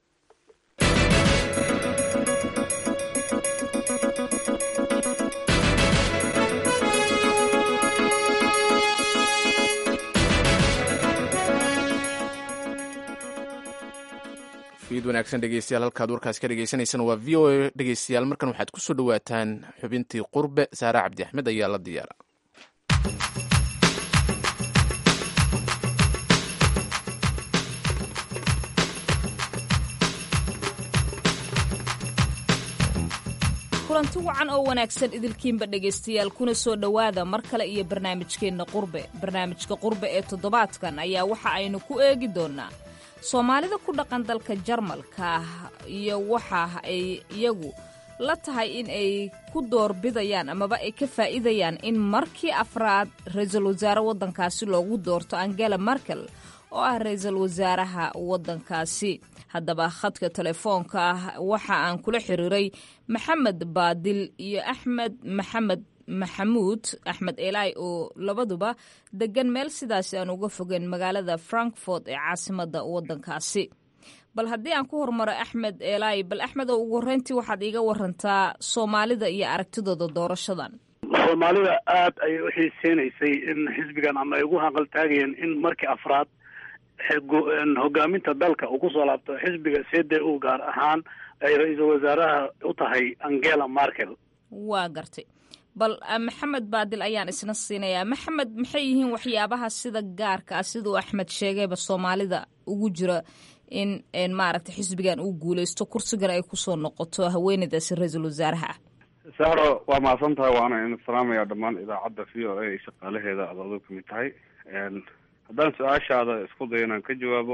fiid wanaagsan dhegeystayaal halkaad warkaas ka dhegeysaneysaan waa v o a dhegeystayaal markan waxaad ku soo dhowaataan xubintii qurbe saare cabdi axmed ayaa la diyaara kulanti wacan oo wanaagsan idilkiinba dhegaystayaal kuna soo dhowaada mar kale iyo barnaamijkeenna qurbe barnaamijka qurbe ee toddobaadkan ayaa waxa aynu ku eegi doonnaa soomaalida ku dhaqan dalka jarmalka iyo waxa ay iyagu la tahay in ay ku doorbidayaan amaba ay ka faa'iidayaan in markii afraad ra-iisul wasaare waddankaasi loogu doorto angela merkel oo ah ra-iisul wasaaraha waddankaasi haddaba khadka telefoonka ah waxa aan kula xiriiray maxamed baadil iyo axmed maxamed maxamuud axmed eelaay oo labaduba degan meel sidaasi aan uga fogeen magaalada frankfort ee caasimada wadankaasi bal haddii aan ku hormaro axmed eelaay bal axmed oo ugu horreyntii waxaad iiga warantaa soomaalida iyo aragtidooda doorashadan soomaalida aad ayay u xiiseynaysay in xisbigan ama ay ugu hanqaltaagayeen in markii afraad hogaaminta dalka uu kusoo laabto xisbiga c d u gaar ahaan ay ra-iisul wasaaraha u tahay angela markel waa gartay bal maxamed baadil ayaan isna siinayaa maxamed maxay yihiin waxyaabaha sida gaarka ah siduu axmed sheegayba soomaalida ugu jira in maaragtay xisbigan uu guuleysto kursigan ay kusoo noqoto haweeneydaasi ra-iisul wasaaraha ah saaro waa mahadsan tahay waana in salaamaya dhammaan idaacadda v o a ay shaqaalaheeda aad aduu kamid tahay haddaan su-aashaada isku dayo inaan ka jawaabo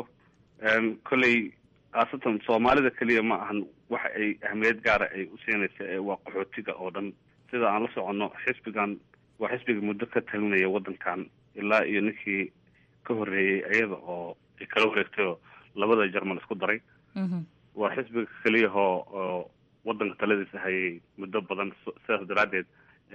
kolley khaasatan soomaalida keliya ma ahan waxa ay ahmiyad gaara ay u siinaysa ee waa qaxootiga oo dhan sida aan la soconno xisbigan waa xisbiga muddo ka talinaya waddankan ilaa iyo ninkii ka horreeyey iyada oo ay kala wareegtay oo labada jarmal isku daray waa xisbiga keliyahoo oo waddanka taladiisa hayay muddo badan sidaas daraaddeed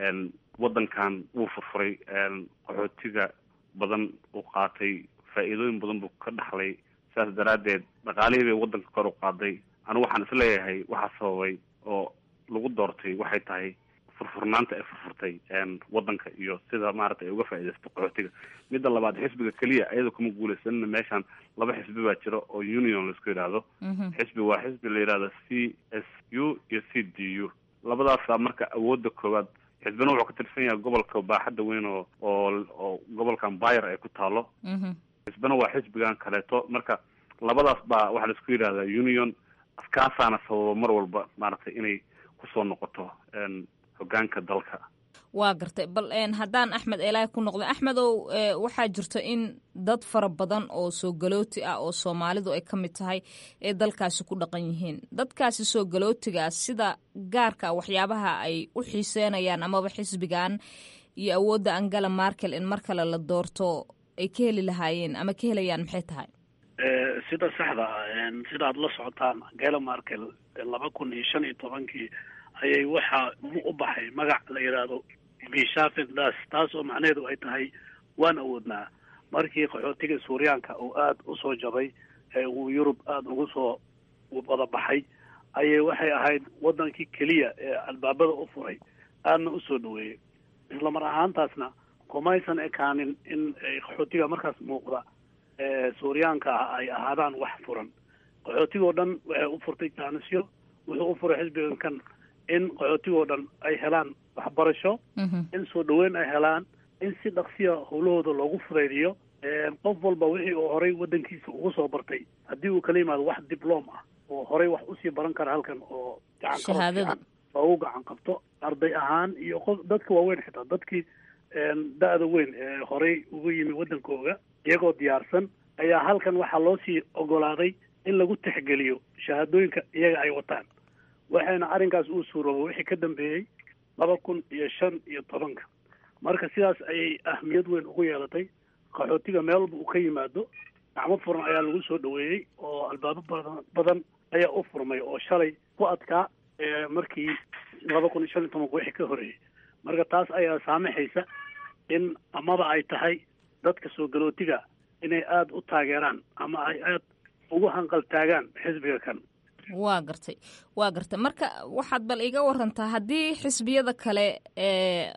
waddankan wuu furfuray qaxootiga badan uu qaatay faa'iidooyin badan buu ka dhaxlay sidaas daraaddeed dhaqaalihii bay waddanka kor u qaaday anigu waxaan isleeyahay waxaa sababay oo lagu doortay waxay tahay furfurnaanta ay furfurtay waddanka iyo sida maaragtay ay uga faa'iidaysto qaxootiga midda labaad xisbiga keliya iyada kuma guuleysanina meeshan laba xisbi baa jira oo union laisku yidhaahdo xisbi waa xisbi la yidhahdo c s u iyo c d u labadaasaa marka awoodda koowaad xisbina wuxuu ka tirsan yahay gobolka baaxadda weyn oo oo oo gobolkan bayer ay ku taalo xisbina waa xisbigan kaleeto marka labadaas baa waxaa laisku yidhahdaa union askaasaana sababa mar walba maaragtay inay kusoo noqoto hogaanka dalka waa gartay bal haddaan axmed eelaay ku noqdo axmedow waxaa jirto in dad fara badan oo soo galooti ah oo soomaalidu ay ka mid tahay ee dalkaasi ku dhaqan yihiin dadkaasi soo galootigaa sida gaarka waxyaabaha ay u xiiseynayaan amaba xisbigan iyo awoodda angela markel in mar kale la doorto ay ka heli lahaayeen ama ka helayaan maxay tahay sida saxda ah sida aad la socotaan angela markel laba kun iyo shan iyo tobankii ayay waxaa u baxay magac la yidhaahdo bishafen das taas oo macnaheedu ay tahay waan awoodnaa markii qaxootiga suuriyaanka uu aada usoo jabay ee uu yurub aada ugu soo wada baxay ayay waxay ahayd waddankii keliya ee albaabada u furay aadna usoo dhaweeyey isla mar ahaantaasna kumaysan ekaanin in qaxootiga markaas muuqda ee suuriyaanka ah ay ahaadaan wax furan qaxootigoo dhan waxay u furtay jaanisyo wuxuu u furay xisbigan kan in qaxootigoo dhan ay helaan waxbarasho in soo dhaweyn ay helaan in si dhaqsiya howlahooda loogu fudaydiyo qof walba wixii uu horay waddankiisa ugu soo bartay haddii uu kala yimaado wax dibloom ah oo horay wax usii baran kara halkan oo gacan fiican loogu gacan qabto arday ahaan iyo qof dadka waaweyn xitaa dadkii da-da weyn ee horay ugu yimi waddankooga iyagoo diyaarsan ayaa halkan waxaa loo sii ogolaaday in lagu tixgeliyo shahaadooyinka iyaga ay wataan waxayna arrinkaas uu suuroobay wixii ka dambeeyey laba kun iyo shan iyo tobanka marka sidaas ayay ahmiyad weyn ugu yeelatay qaxootiga meel walba uu ka yimaado gacmo furan ayaa lagu soo dhaweeyey oo albaabo badan badan ayaa u furmay oo shalay ku adkaa markii laba kun iyo shan iyo tobanka wixii ka horeeyey marka taas ayaa saamaxaysa in amaba ay tahay dadka soo galootiga inay aada u taageeraan ama ay aada ugu hanqaltaagaan xisbiga kan waa gartay waa gartay marka waxaad bal iga warantaa haddii xisbiyada kale ee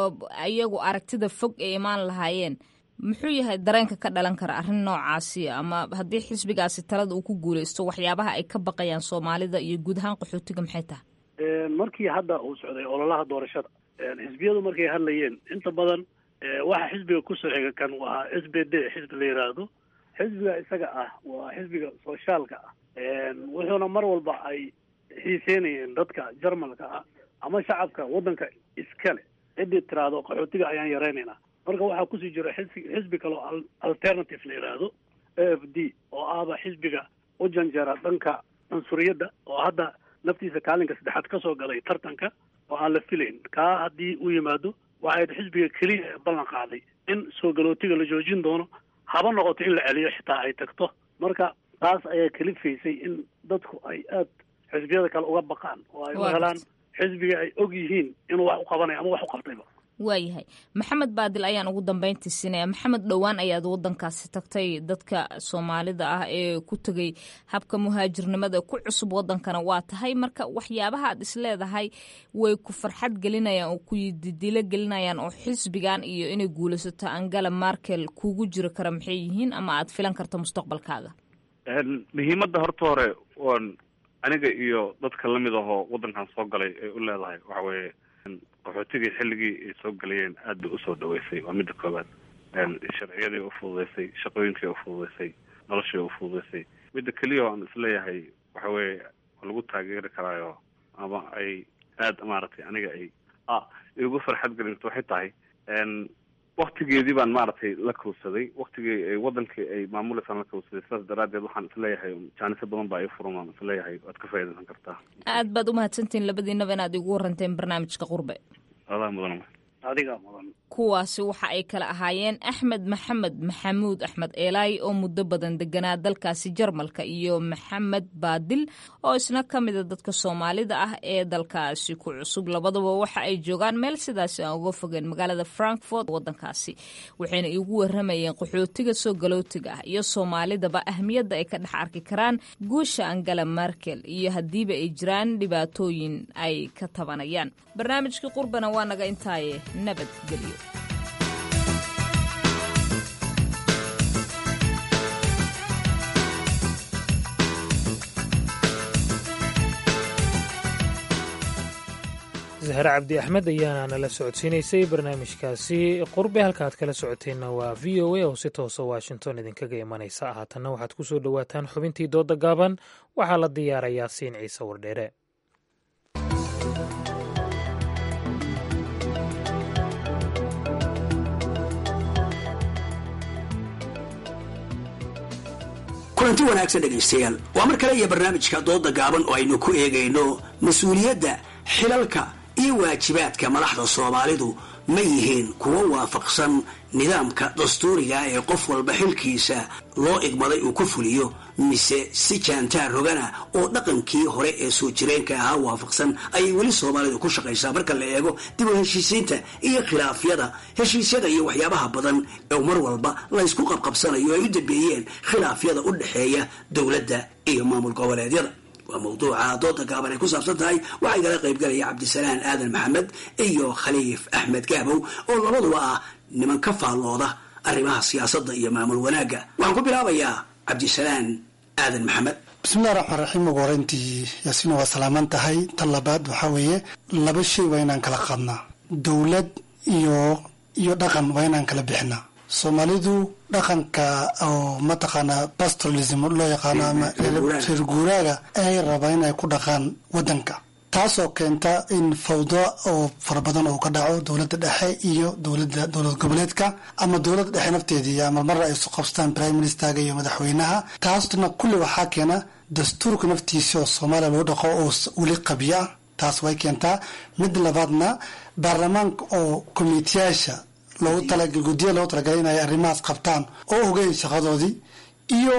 iyagu aragtida fog ay imaan lahaayeen muxuu yahay dareenka ka dhalan kara arrin noocaasi ama haddii xisbigaasi talada uu ku guuleysto waxyaabaha ay ka baqayaan soomaalida iyo guud ahaan qaxootiga maxay tahay markii hadda uu socday ololaha doorashada xisbiyadu markay hadlayeen inta badan waxa xisbiga kusoo xiga kan waa s b d xisbi la yiraahdo xisbiga isaga ah waa xisbiga soshaalka ah wuxuuna mar walba ay xiiseynayeen dadka jarmalka ah ama shacabka waddanka iskale ciddii tiraahdo qaxootiga ayaan yareynaynaa marka waxaa kusii jira xisbi xisbi kaleo alternative la yidhaahdo a f d oo ahba xisbiga u janjara dhanka cunsuriyadda oo hadda naftiisa kaalinka saddexaad ka soo galay tartanka oo aan la filayn kaa haddii uu yimaado waxay xisbiga keliya ee ballan qaaday in soo galootiga la joojin doono haba noqoto in la celiyo xitaa ay tagto marka taas ayaa kalifaysay in dadku ay aada xisbiyada kale uga baqaan oo ay u helaan xisbiga ay og yihiin inuu wax u qabanayo ama wax u qabtayba waayahay maxamed baadil ayaan ugu dambeyntii siinaya maxamed dhowaan ayaad wadankaasi tagtay dadka soomaalida ah ee ku tegay habka muhaajirnimada ku cusub wadankana waa tahay marka waxyaabaha aad isleedahay way ku farxad gelinayaan oo ku didilo gelinayaan oo xisbigan iyo inay guulaysato angela markel kugu jiri kara maxay yihiin ama aad filan karto mustaqbalkaaga muhiimadda horta hore oon aniga iyo dadka lamid ahoo wadankan soo galay ay u leedahay waxa weeye qaxootigii xilligii ay soo galayeen aad bay usoo dhaweysay waa midda koowaad sharciyadii ufududeysay shaqooyinkii ufududeysay noloshii ufududeysay midda keliya oo aan isleeyahay waxa weeye waa lagu taageeri karaayo ama ay aada maaragtay aniga ay a igu farxad gelinto waxay tahay waktigeedii baan maaragtay la kowsaday waktigii ay wadankii ay maamuleysaan la kowsaday sidaas daraaddeed waxaan isleeyahay jaaniso badan baa ii furan waan isleeyahay waad ka faaidaysan kartaa aad baad umahadsantihiin labadiinaba inaad igu waranteen barnaamijka qurbe adaa mudan adigaa mudan kuwaasi waxa ay kala ahaayeen axmed maxamed maxamuud axmed eelaay oo muddo badan deganaa dalkaasi jarmalka iyo maxamed baadil oo isna ka mida dadka soomaalida ah ee dalkaasi ku cusub labadaba waxa ay joogaan meel sidaasi aan uga fogeen magaalada frankfort wadankaasi waxayna igu waramayeen qaxootiga soo galootiga ah iyo soomaalidaba ahmiyadda ay ka dhex arki karaan guusha angela markel iyo haddiiba ay jiraan dhibaatooyin ay ka tabanayaan barnaamijkii qurbana waa naga intaaye nabadgelyo zahre cabdi axmed ayaana nala socodsiinaysay barnaamijkaasi qurbe halkaaad kala socoteenna waa v o a oo si toosa washington idinkaga imanaysa haatanna waxaad ku soo dhowaataan xubintii dooda gaaban waxaa la diyaarayaa siin ciise wardheere kulanti wanaagsan dhegaystayaal waa mar kale iyo barnaamijka dooda gaaban oo aynu ku eegayno mas-uuliyadda xilalka iyo waajibaadka madaxda soomaalidu ma yihiin kuwo waafaqsan nidaamka dastuuriga ee qof walba xilkiisa loo igmaday uu ku fuliyo mise si jaantaar rogana oo dhaqankii hore ee soo jireenka ahaa waafaqsan ayay weli soomaalidu ku shaqaysaa marka la eego dib u heshiisiinta iyo khilaafyada heshiisyada iyo waxyaabaha badan oo mar walba laysku qabqabsanayo ay u dambeeyeen khilaafyada u dhexeeya dowladda iyo maamul goboleedyada waa mawduuca dooda gaaban ay ku saabsan tahay waxaa igala qaybgalaya cabdisalaan aadan maxamed iyo khaliif axmed gaabow oo labaduba ah niman ka faallooda arrimaha siyaasadda iyo maamul wanaagga waxaan ku bilaabayaa cabdisalaan aadan maxamed bismillahi raxmaan raxiim ugu horeyntii yaasiina waa salaaman tahay tan labaad waxaa weeye laba shay waa inaan kala qaadnaa dowlad iyo iyo dhaqan waa inaan kala bixinaa soomaalidu dhaqanka oo mataqaanaa pastoralism loo yaqaano ama reer guuraaga ay rabaa inay ku dhaqaan wadanka taasoo keenta in fawdo oo fara badan uu ka dhaco dowladda dhexe iyo dowlada dowlad goboleedka ama dowladda dhexe nafteedii ama marra ay isu qabstaan prime ministerga iyo madaxweynaha taasna kulli waxaa keena dastuurka naftiisa oo soomaaliya lagu dhaqo oo weli qabiyo ah taas way keentaa mid labaadna baarlamaanka oo komitiyaasha loogu talagal guddiya loogu talagalay inay arrimahaas qabtaan oo ogeyn shaqadoodii iyo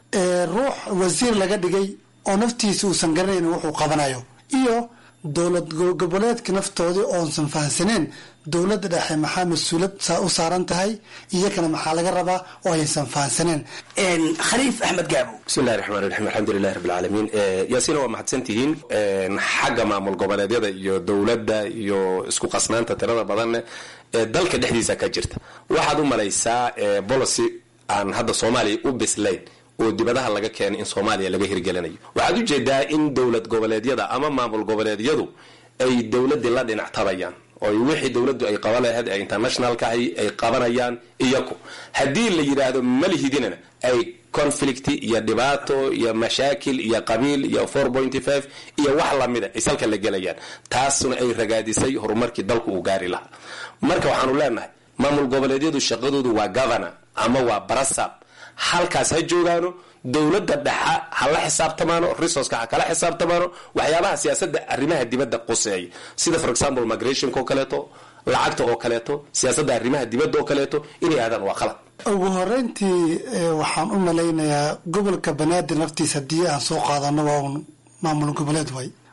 ruux wasiir laga dhigay oo naftiisa uusan garanayn wuxuu qabanayo iyo dowlad goboleedka naftoodii oonsan fahansaneen dowladda dhexe maxaa mas-uulad u saaran tahay iyakana maxaa laga rabaa oo aysan fahansaneen khaliif axmed gaabo bismillahi raxmaan raxiim alxamdulilahi rabbilcaalamiin yaasiina waa mahadsantihiin xagga maamul goboleedyada iyo dowladda iyo isku qasnaanta tirada badanne ee dalka dhexdiisa ka jirta waxaad u malaysaa bolicy aan hadda soomaaliya u bislayn oo dibadaha laga keenay in soomaaliya laga hirgelinayo waxaad ujeedaa in dowlad goboleedyada ama maamul goboleedyadu ay dowladii la dhinac tabayaan oo wixii dowladdu ay qaban lahayd ee internationalka ahi ay qabanayaan iyaku haddii la yidhaahdo malihidinana ay conflict iyo dhibaato iyo mashaakil iyo qabiil iyo four pointy five iyo wax lamida ay salka la gelayaan taasuna ay ragaadisay horumarkii dalku uu gaari lahaa marka waxaanu leenahay maamul goboleedyadu shaqadoodu waa governor ama waa barasab halkaas ha joogaano dowladda dhexa ha la xisaabtamaano resourceka ha kala xisaabtamaano waxyaabaha siyaasadda arrimaha dibadda quseeya sida for example migrationka oo kaleeto lacagta oo kaleeto siyaasadda arrimaha dibadda oo kaleeto inay aadaan waa qalad ugu horeyntii waxaan u malaynayaa gobolka banaadir naftiisa haddii aan soo qaadano waa un maamul goboleed way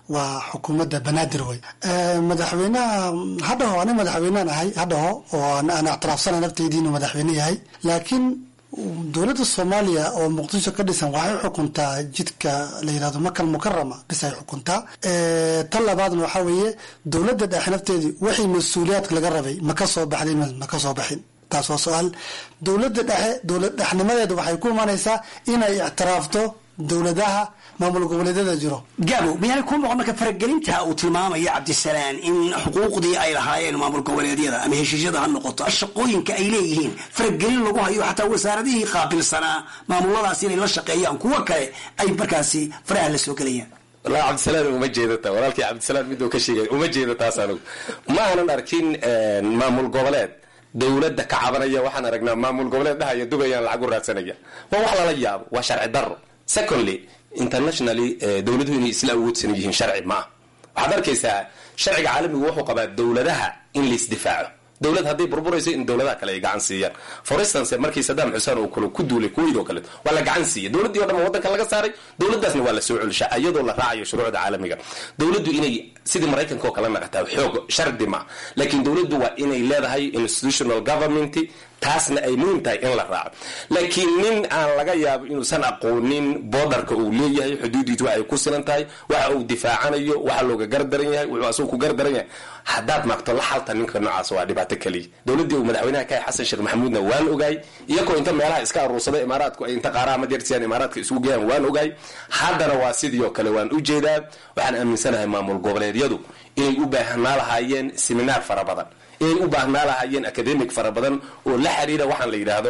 waa xukuumadda banaadir wey madaxweynaha hadhaho ani madaxweynean ahay hadhaho oo aan ictiraafsana nafteydii inuu madaxweyne yahay laakiin dowladda soomaaliya oo muqdisho ka dhisan waxay xukuntaa jidka la yirahdo makal mukarama bis ay xukuntaa tan labaadna waxaa weeye dowladda dhexe nafteedii wixii mas-uuliyaadka laga rabay ma ka soo baxday ma ka soo baxin taas waa su-aal dowladda dhexe dowlad dhexnimadeeda waxay ku imaanaysaa inay ictiraafto dowladaha maamul goboleedyada jiro gaabo miyaanay kuu noqon marka faragelinta uu tilmaamaya cabdisalaan in xuquuqdii ay lahaayeen maamul goboleedyada ama heshiisyada ha noqoto shaqooyinka ay leeyihiin faragelin lagu hayo xataa wasaaradihii qaabilsanaa maamuladaas inay la shaqeeyaan kuwo kale ay markaasi faraha la soo gelayaan walahi cabdisalaan uma jeedata walaalkii cabdisalaan miduu ka sheegay uma jeeda taas anigu ma aanan arkin maamul goboleed dowladda ka cabanaya waxaan aragnaa maamul goboleed dhahaya dubayaan lacag u raadsanaya waa wax lala yaabo waa sharci daro secondly internationally dowladuhu inay isla awoodsan yihiin sharci ma ah waxaad arkaysaa sharciga caalamigu wuxuu qabaa dowladaha in laisdifaaco dowlad hadday burburayso in dowladaha kale ay gacan siiyaan for instance markii sadaam xuseen uu kale ku duulay kuwait oo kale waa la gacan siiyay dowladdii o dhan waddanka laga saaray dowladdaasna waa la soo celishaa iyadoo la raacayo shuruucda caalamiga dowladdu inay sidii maraykanka oo kale naqataa xoog shardi ma laakiin dowladdu waa inay leedahay institutional government taasna ay muhiim tahay in la raaco laakiin nin aan laga yaabo inuusan aqoonin boodarka uu leeyahay xuduudiisu waxay ku silan tahay waxa uu difaacanayo waxa looga gardaran yahay wuxuu asagu ku gardaran yahay haddaad maagto la xalta ninka noocaas waa dhibaato keliya dowladdii uu madaxweynaha ka yahay xasan sheekh maxamuudna waan ogaay iyagoo inta meelaha iska aruursada imaaraadku ay inta qaaraha majeertiyaan imaaraadka isugu geeyaan waan ogaay haddana waa sidii oo kale waan u jeedaa waxaan aaminsanahay maamul goboleedyadu inay u baahnaa lahaayeen seminaar fara badan inay u baahnaa lahaayeen academic fara badan oo la xiriira waxaan la yidhaahdo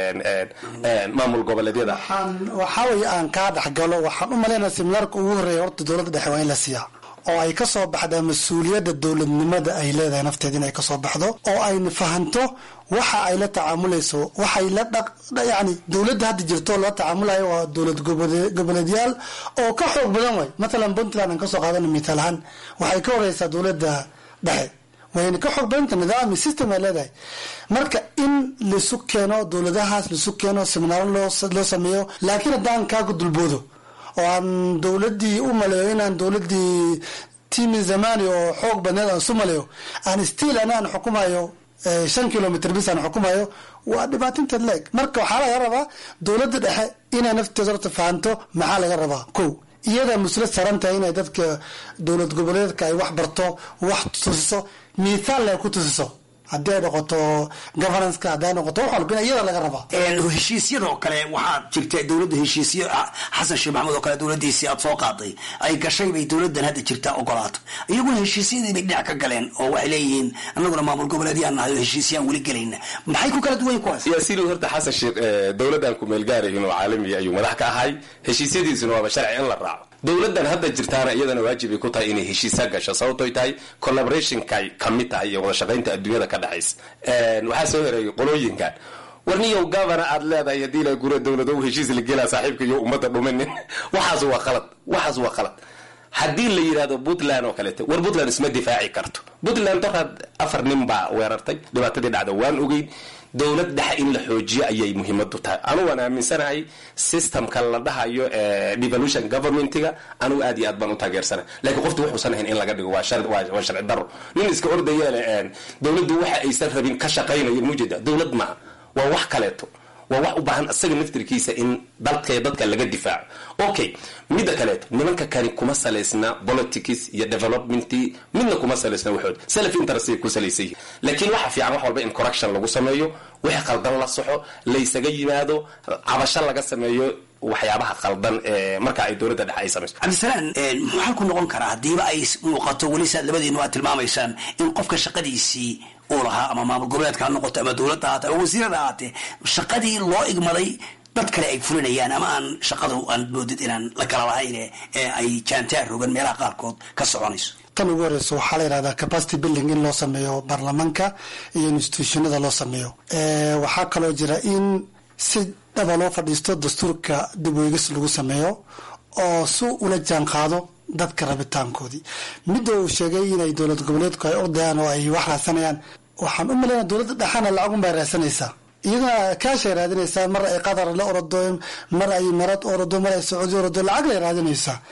maamul goboleedyada waxaa weye aan kaa dhexgalo waxaan u malaynaya seminaarka ugu horreeya horta dowladda dhexe waa in la siiyaa oo ay ka soo baxdaa mas-uuliyadda dowladnimada ay leedahay nafteeda inay kasoo baxdo oo ayna fahanto waxa ay la tacaamulayso waxay la dhaq yani dowladda hadda jirto la tacaamulayo waa dowlad goboleedyaal oo ka xoog badan way mathalan puntland aan kasoo qaadana mitaal ahaan waxay ka horeysaa dowladda dhexe wayna ka xoog badanta nidaami system ay leedahay marka in laisu keeno dowladahaas laisu keeno seminaaro loo sameeyo laakiin haddaan kaaga dulboodo oo aan dowladii u maleeyo inaan dowladii timi zamani oo xoog badneed aan isu maleeyo aan stiil ana aan xukumayo shan kilomitr bis aan xukumayo waa dhibaatinteed leeg marka waxaa laga rabaa dowladda dhexe inay nafteeda horta fahanto maxaa laga rabaa ko iyadaa muslad saran tahay inay dadka dowlad goboleedka ay wax barto wax tusiso miithaalna ay ku tusiso haddii ay noqoto governanceka haddi ay noqoto wax walba in iyada laga rabaa heshiisyadoo kale waxaad jirta dowladda heshiisyo xasan sheekh maxamuud oo kale dowladiisii aad soo qaaday ay gashay bay dowladan hadda jirta ogolaato iyaguna heshiisyadii bay dhinac ka galeen oo waxay leeyihiin anaguna maamul goboleedyaan nahay oo heshiisyaan weli gelayna maxay ku kala duwan kuwaas yaasiin horta xasan sheekh dowladan ku meelgaarayin oo caalamiya ayuu madax ka ahay heshiisyadiisuna waaba sharci in la raaco dowladan hadda jirtaana iyadana waajibay ku tahay inay heshiisa gasho sababtoy tahay collaborationkay kamid tahay iyo wada shaqaynta adduunyada ka dhexaysa waxaa soo hereeyay qolooyinkan warniyow gavana aad leedahay haddii la gura dowlado heshiis la gelaa saaxiibka iyo ummadda dhumanin waxaas waa khalad waxaas waa khalad haddii la yidhahdo puntland oo kaleeto war puntland isma difaaci karto puntland doraad afar nin baa weerartay dhibaatadii dhacda waan ogeyn dowlad dhexe in la xoojiyo ayay muhiimadu tahay anugu waan aaminsanahay systemka la dhahayo devolution governmentiga anugu aad iyo aad baan u taageersanahay lakiin qoftu wuxuusan ahayn in laga dhigo waa sharci daro nin iska ordayeele dowladdu waxa aysan rabin ka shaqaynayo mujeda dowlad maaha waa wax kaleeto waa wax u baahan isaga naftirkiisa in dalka dadka laga difaaco okay midda kaleeto nimanka kani kuma salaysna politics iyo development midna kuma salaysna waxood self interest ay ku salaysan yihin laakiin waxa fiican wax walba in correction lagu sameeyo wixii qaldan la soxo laysaga yimaado cabasho laga sameeyo waxyaabaha qaldan ee marka ay dowladda dhexe ay samayso cabdisalaan muxuu halku noqon karaa haddiiba ay muuqato weli saad labadiinu aad tilmaamaysaan in qofka shaqadiisii uu lahaa ama maamul goboleedka ha noqoto ama dowladda haatee ama wasiirada haatee shaqadii loo igmaday dad kale ay fulinayaan ama aan shaqadu aan moodid inaan la kala lahayn ee ay jaantaar rogan meelaha qaarkood ka soconayso tan ugu horeysa waxaa la yidhahdaa capacity building in loo sameeyo baarlamaanka iyo institutionada loo sameeyo waxaa kaloo jira in si dhaba loo fadhiisto dastuurka dib weegis lagu sameeyo oo si ula jaan qaado dadka rabitaankoodii midda uu sheegay inay dowlad goboleedku ay ordayaan oo ay wax raadsanayaan waxaan u malaynaa dowladda dhexana lacagun bay raadsanaysaa iyaduna kaashay raadinaysaa mar ay qatar la orodo mar ay marad orodo mar ay sacuudi orodo lacag lay raadinaysaa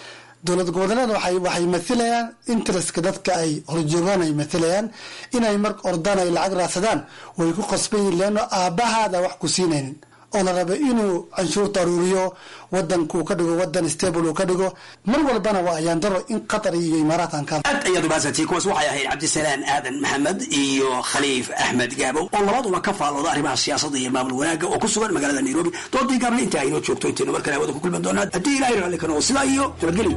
dowlad goboleed waxay waxay mathilayaan interestka dadka ay horjoogaan ay mathilayaan inay mar ordaan ay lacag raadsadaan way ku qasban yihin leano aabbahaada wax ku siinaynin oo la raba inuu canshuurta aruuriyo wadanka uu ka dhigo wadan stable uu ka dhigo mar walbana waa ayaan daro in qatar iyo imaaraadkan ka aad ayaad umahadsantay kuwaas waxay ahayd cabdisalaan aadan maxamed iyo khaliif axmed gaabo oo labaduba ka faallooda arrimaha siyaasadda iyo maamul wanaagga oo ku sugan magaalada nairobi doodii gaabna intaa aynoo joogto intaynu mar kale hawada ku kulmi doonaa haddii ilahay raalli ka noqo sidaa iyo nabadgelyo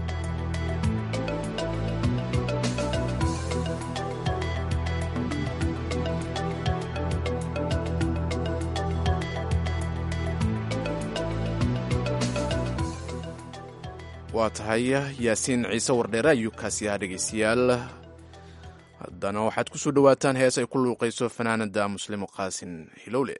waa tahay yaasiin ciise wardheere ayuu kaasi ahaa dhegaystayaal haddana waxaad ku soo dhowaataan hees ay ku luuqayso fanaanada muslimo qaasin hilowle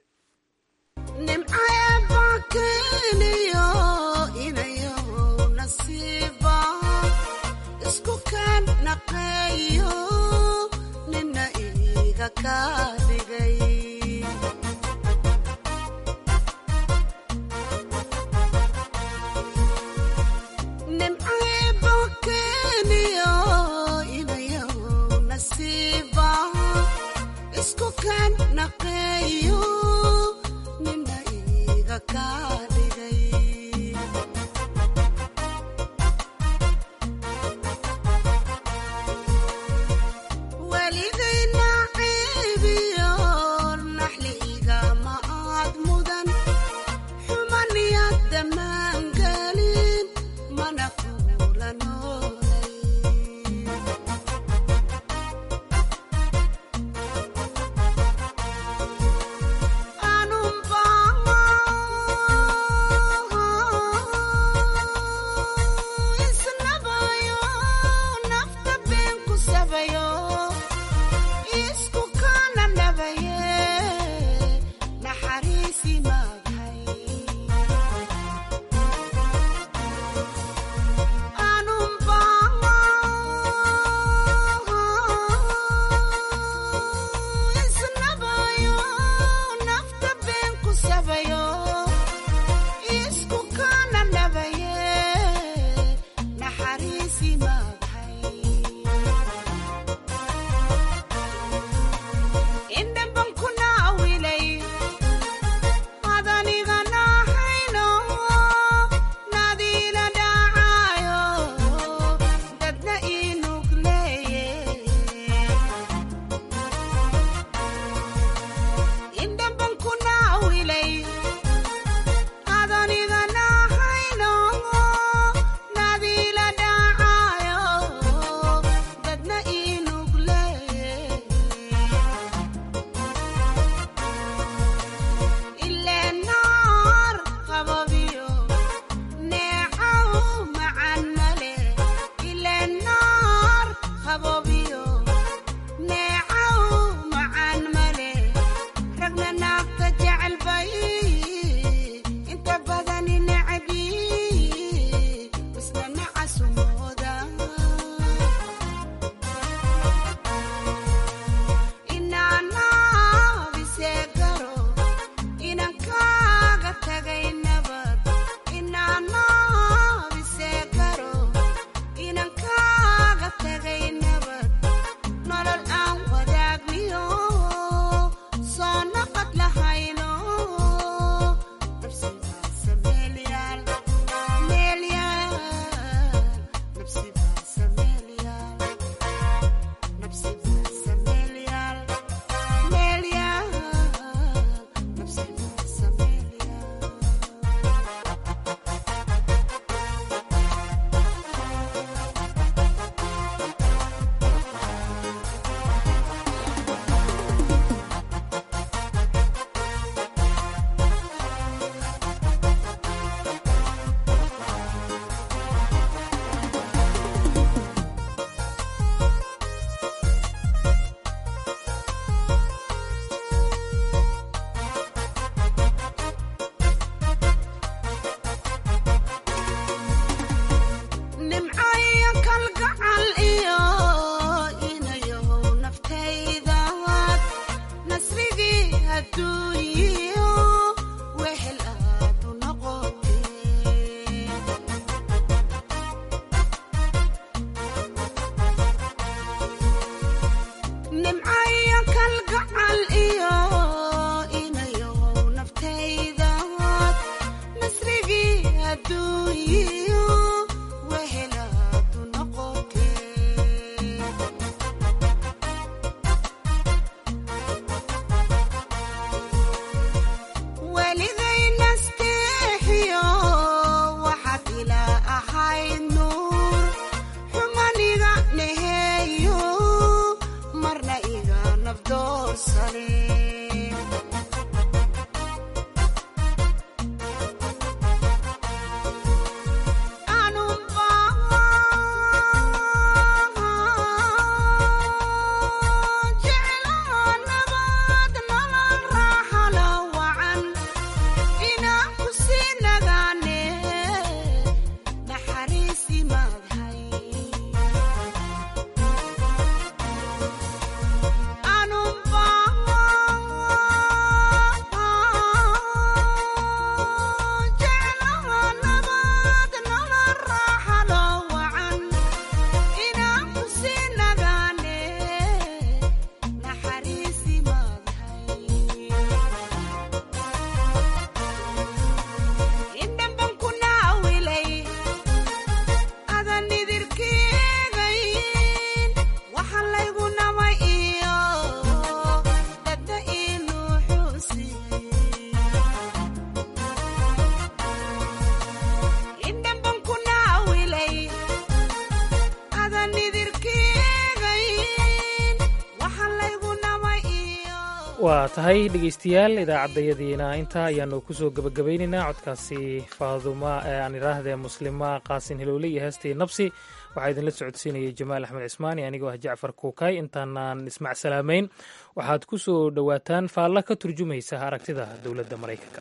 waa tahay dhegeystayaal idaacaddayadiina intaa ayaanu kusoo gebagabaynaynaa codkaasi faaduma ee aan idhaahdee muslima qaasin hilowle iyo heestii nabsi waxaa idinla socodsiinayay jamaal axmed cismaani anigoo ah jacfar kuukay intaanaan ismac salaamayn waxaad ku soo dhowaataan faalla ka turjumaysa aragtida dowladda maraykanka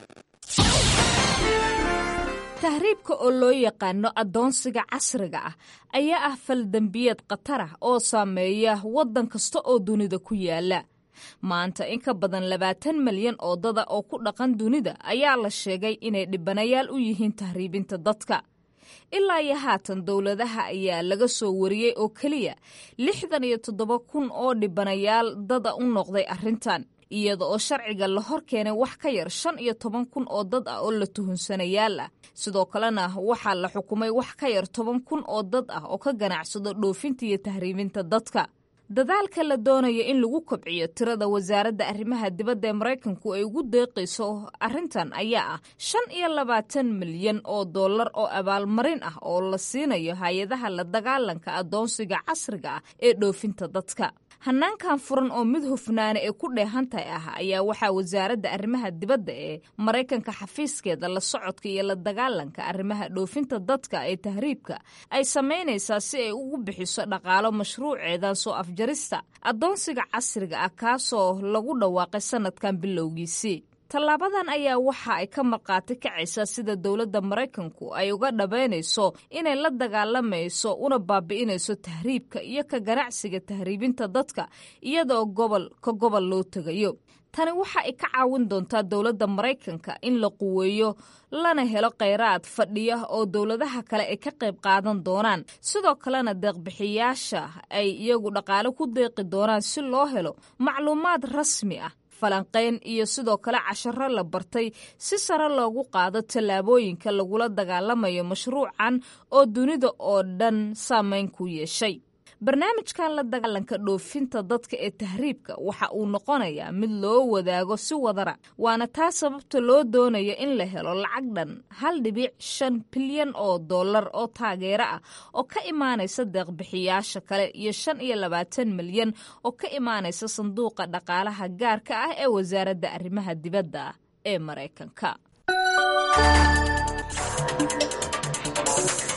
tahriibka oo loo yaqaano addoonsiga casriga ah ayaa ah faldembiyeed khatar ah oo saameeya waddan kasta oo dunida ku yaala maanta in ka badan labaatan malyan oo dada oo ku dhaqan dunida ayaa la sheegay inay dhibanayaal u yihiin tahriibinta dadka ilaa iyo haatan dowladaha ayaa laga soo wariyey oo keliya lixdan iyo toddoba kun oo dhibanayaal dada u noqday arrintan iyada oo sharciga la hor keenay wax ka yar shan iyo toban kun oo dad ah oo la tuhunsanayaal ah sidoo kalena waxaa la xukumay wax ka yar toban kun oo dad ah oo ka ganacsado dhoofinta iyo tahriibinta dadka dadaalka la doonaya in lagu kobciyo tirada wasaaradda arrimaha dibadda ee maraykanku ay ugu deeqayso arrintan ayaa ah shan iyo labaatan milyan oo dollar oo abaalmarin ah oo la siinayo hay-adaha la dagaalanka addoonsiga casriga ah ee dhoofinta dadka hanaankan furan oo mid hufnaana ee ku dheehantahay ah ayaa waxaa wasaaradda arrimaha dibadda ee maraykanka xafiiskeeda la socodka iyo la dagaalanka arrimaha dhoofinta dadka ee tahriibka ay samaynaysaa si ay ugu bixiso dhaqaalo mashruuceedan soo afjarista addoonsiga casriga ah kaasoo lagu dhawaaqay sanadkan bilowgiisii tallaabadan ayaa waxa ay ka markhaati kacaysaa sida dowladda maraykanku ay uga dhabaynayso inay la dagaalamayso una baabi'inayso tahriibka iyo ka ganacsiga tahriibinta dadka iyadaoo gobol ka gobol loo tegayo tani waxa ay ka caawin doontaa dowladda maraykanka in la quweeyo lana helo kheyraad fadhiya oo dowladaha kale ay ka qayb qaadan doonaan sidoo kalena deeqbixiyaasha ay iyagu dhaqaale ku deeqi doonaan si loo helo macluumaad rasmi ah falanqayn iyo sidoo kale casharo la bartay si sare loogu qaado tallaabooyinka lagula dagaalamayo mashruucan oo dunida oo dhan saameyn ku yeeshay barnaamijkan la dagaalanka dhoofinta dadka ee tahriibka waxa uu noqonayaa mid loo wadaago si wadara waana taa sababta loo doonaya in la helo lacag dhan hal dhibic shan bilyan oo dollar oo taageero ah oo ka imaanaysa deeqbixiyaasha kale iyo shan iyo labaatan milyan oo ka imaanaysa sanduuqa dhaqaalaha gaarka ah ee wasaaradda arrimaha dibadda ee maraykanka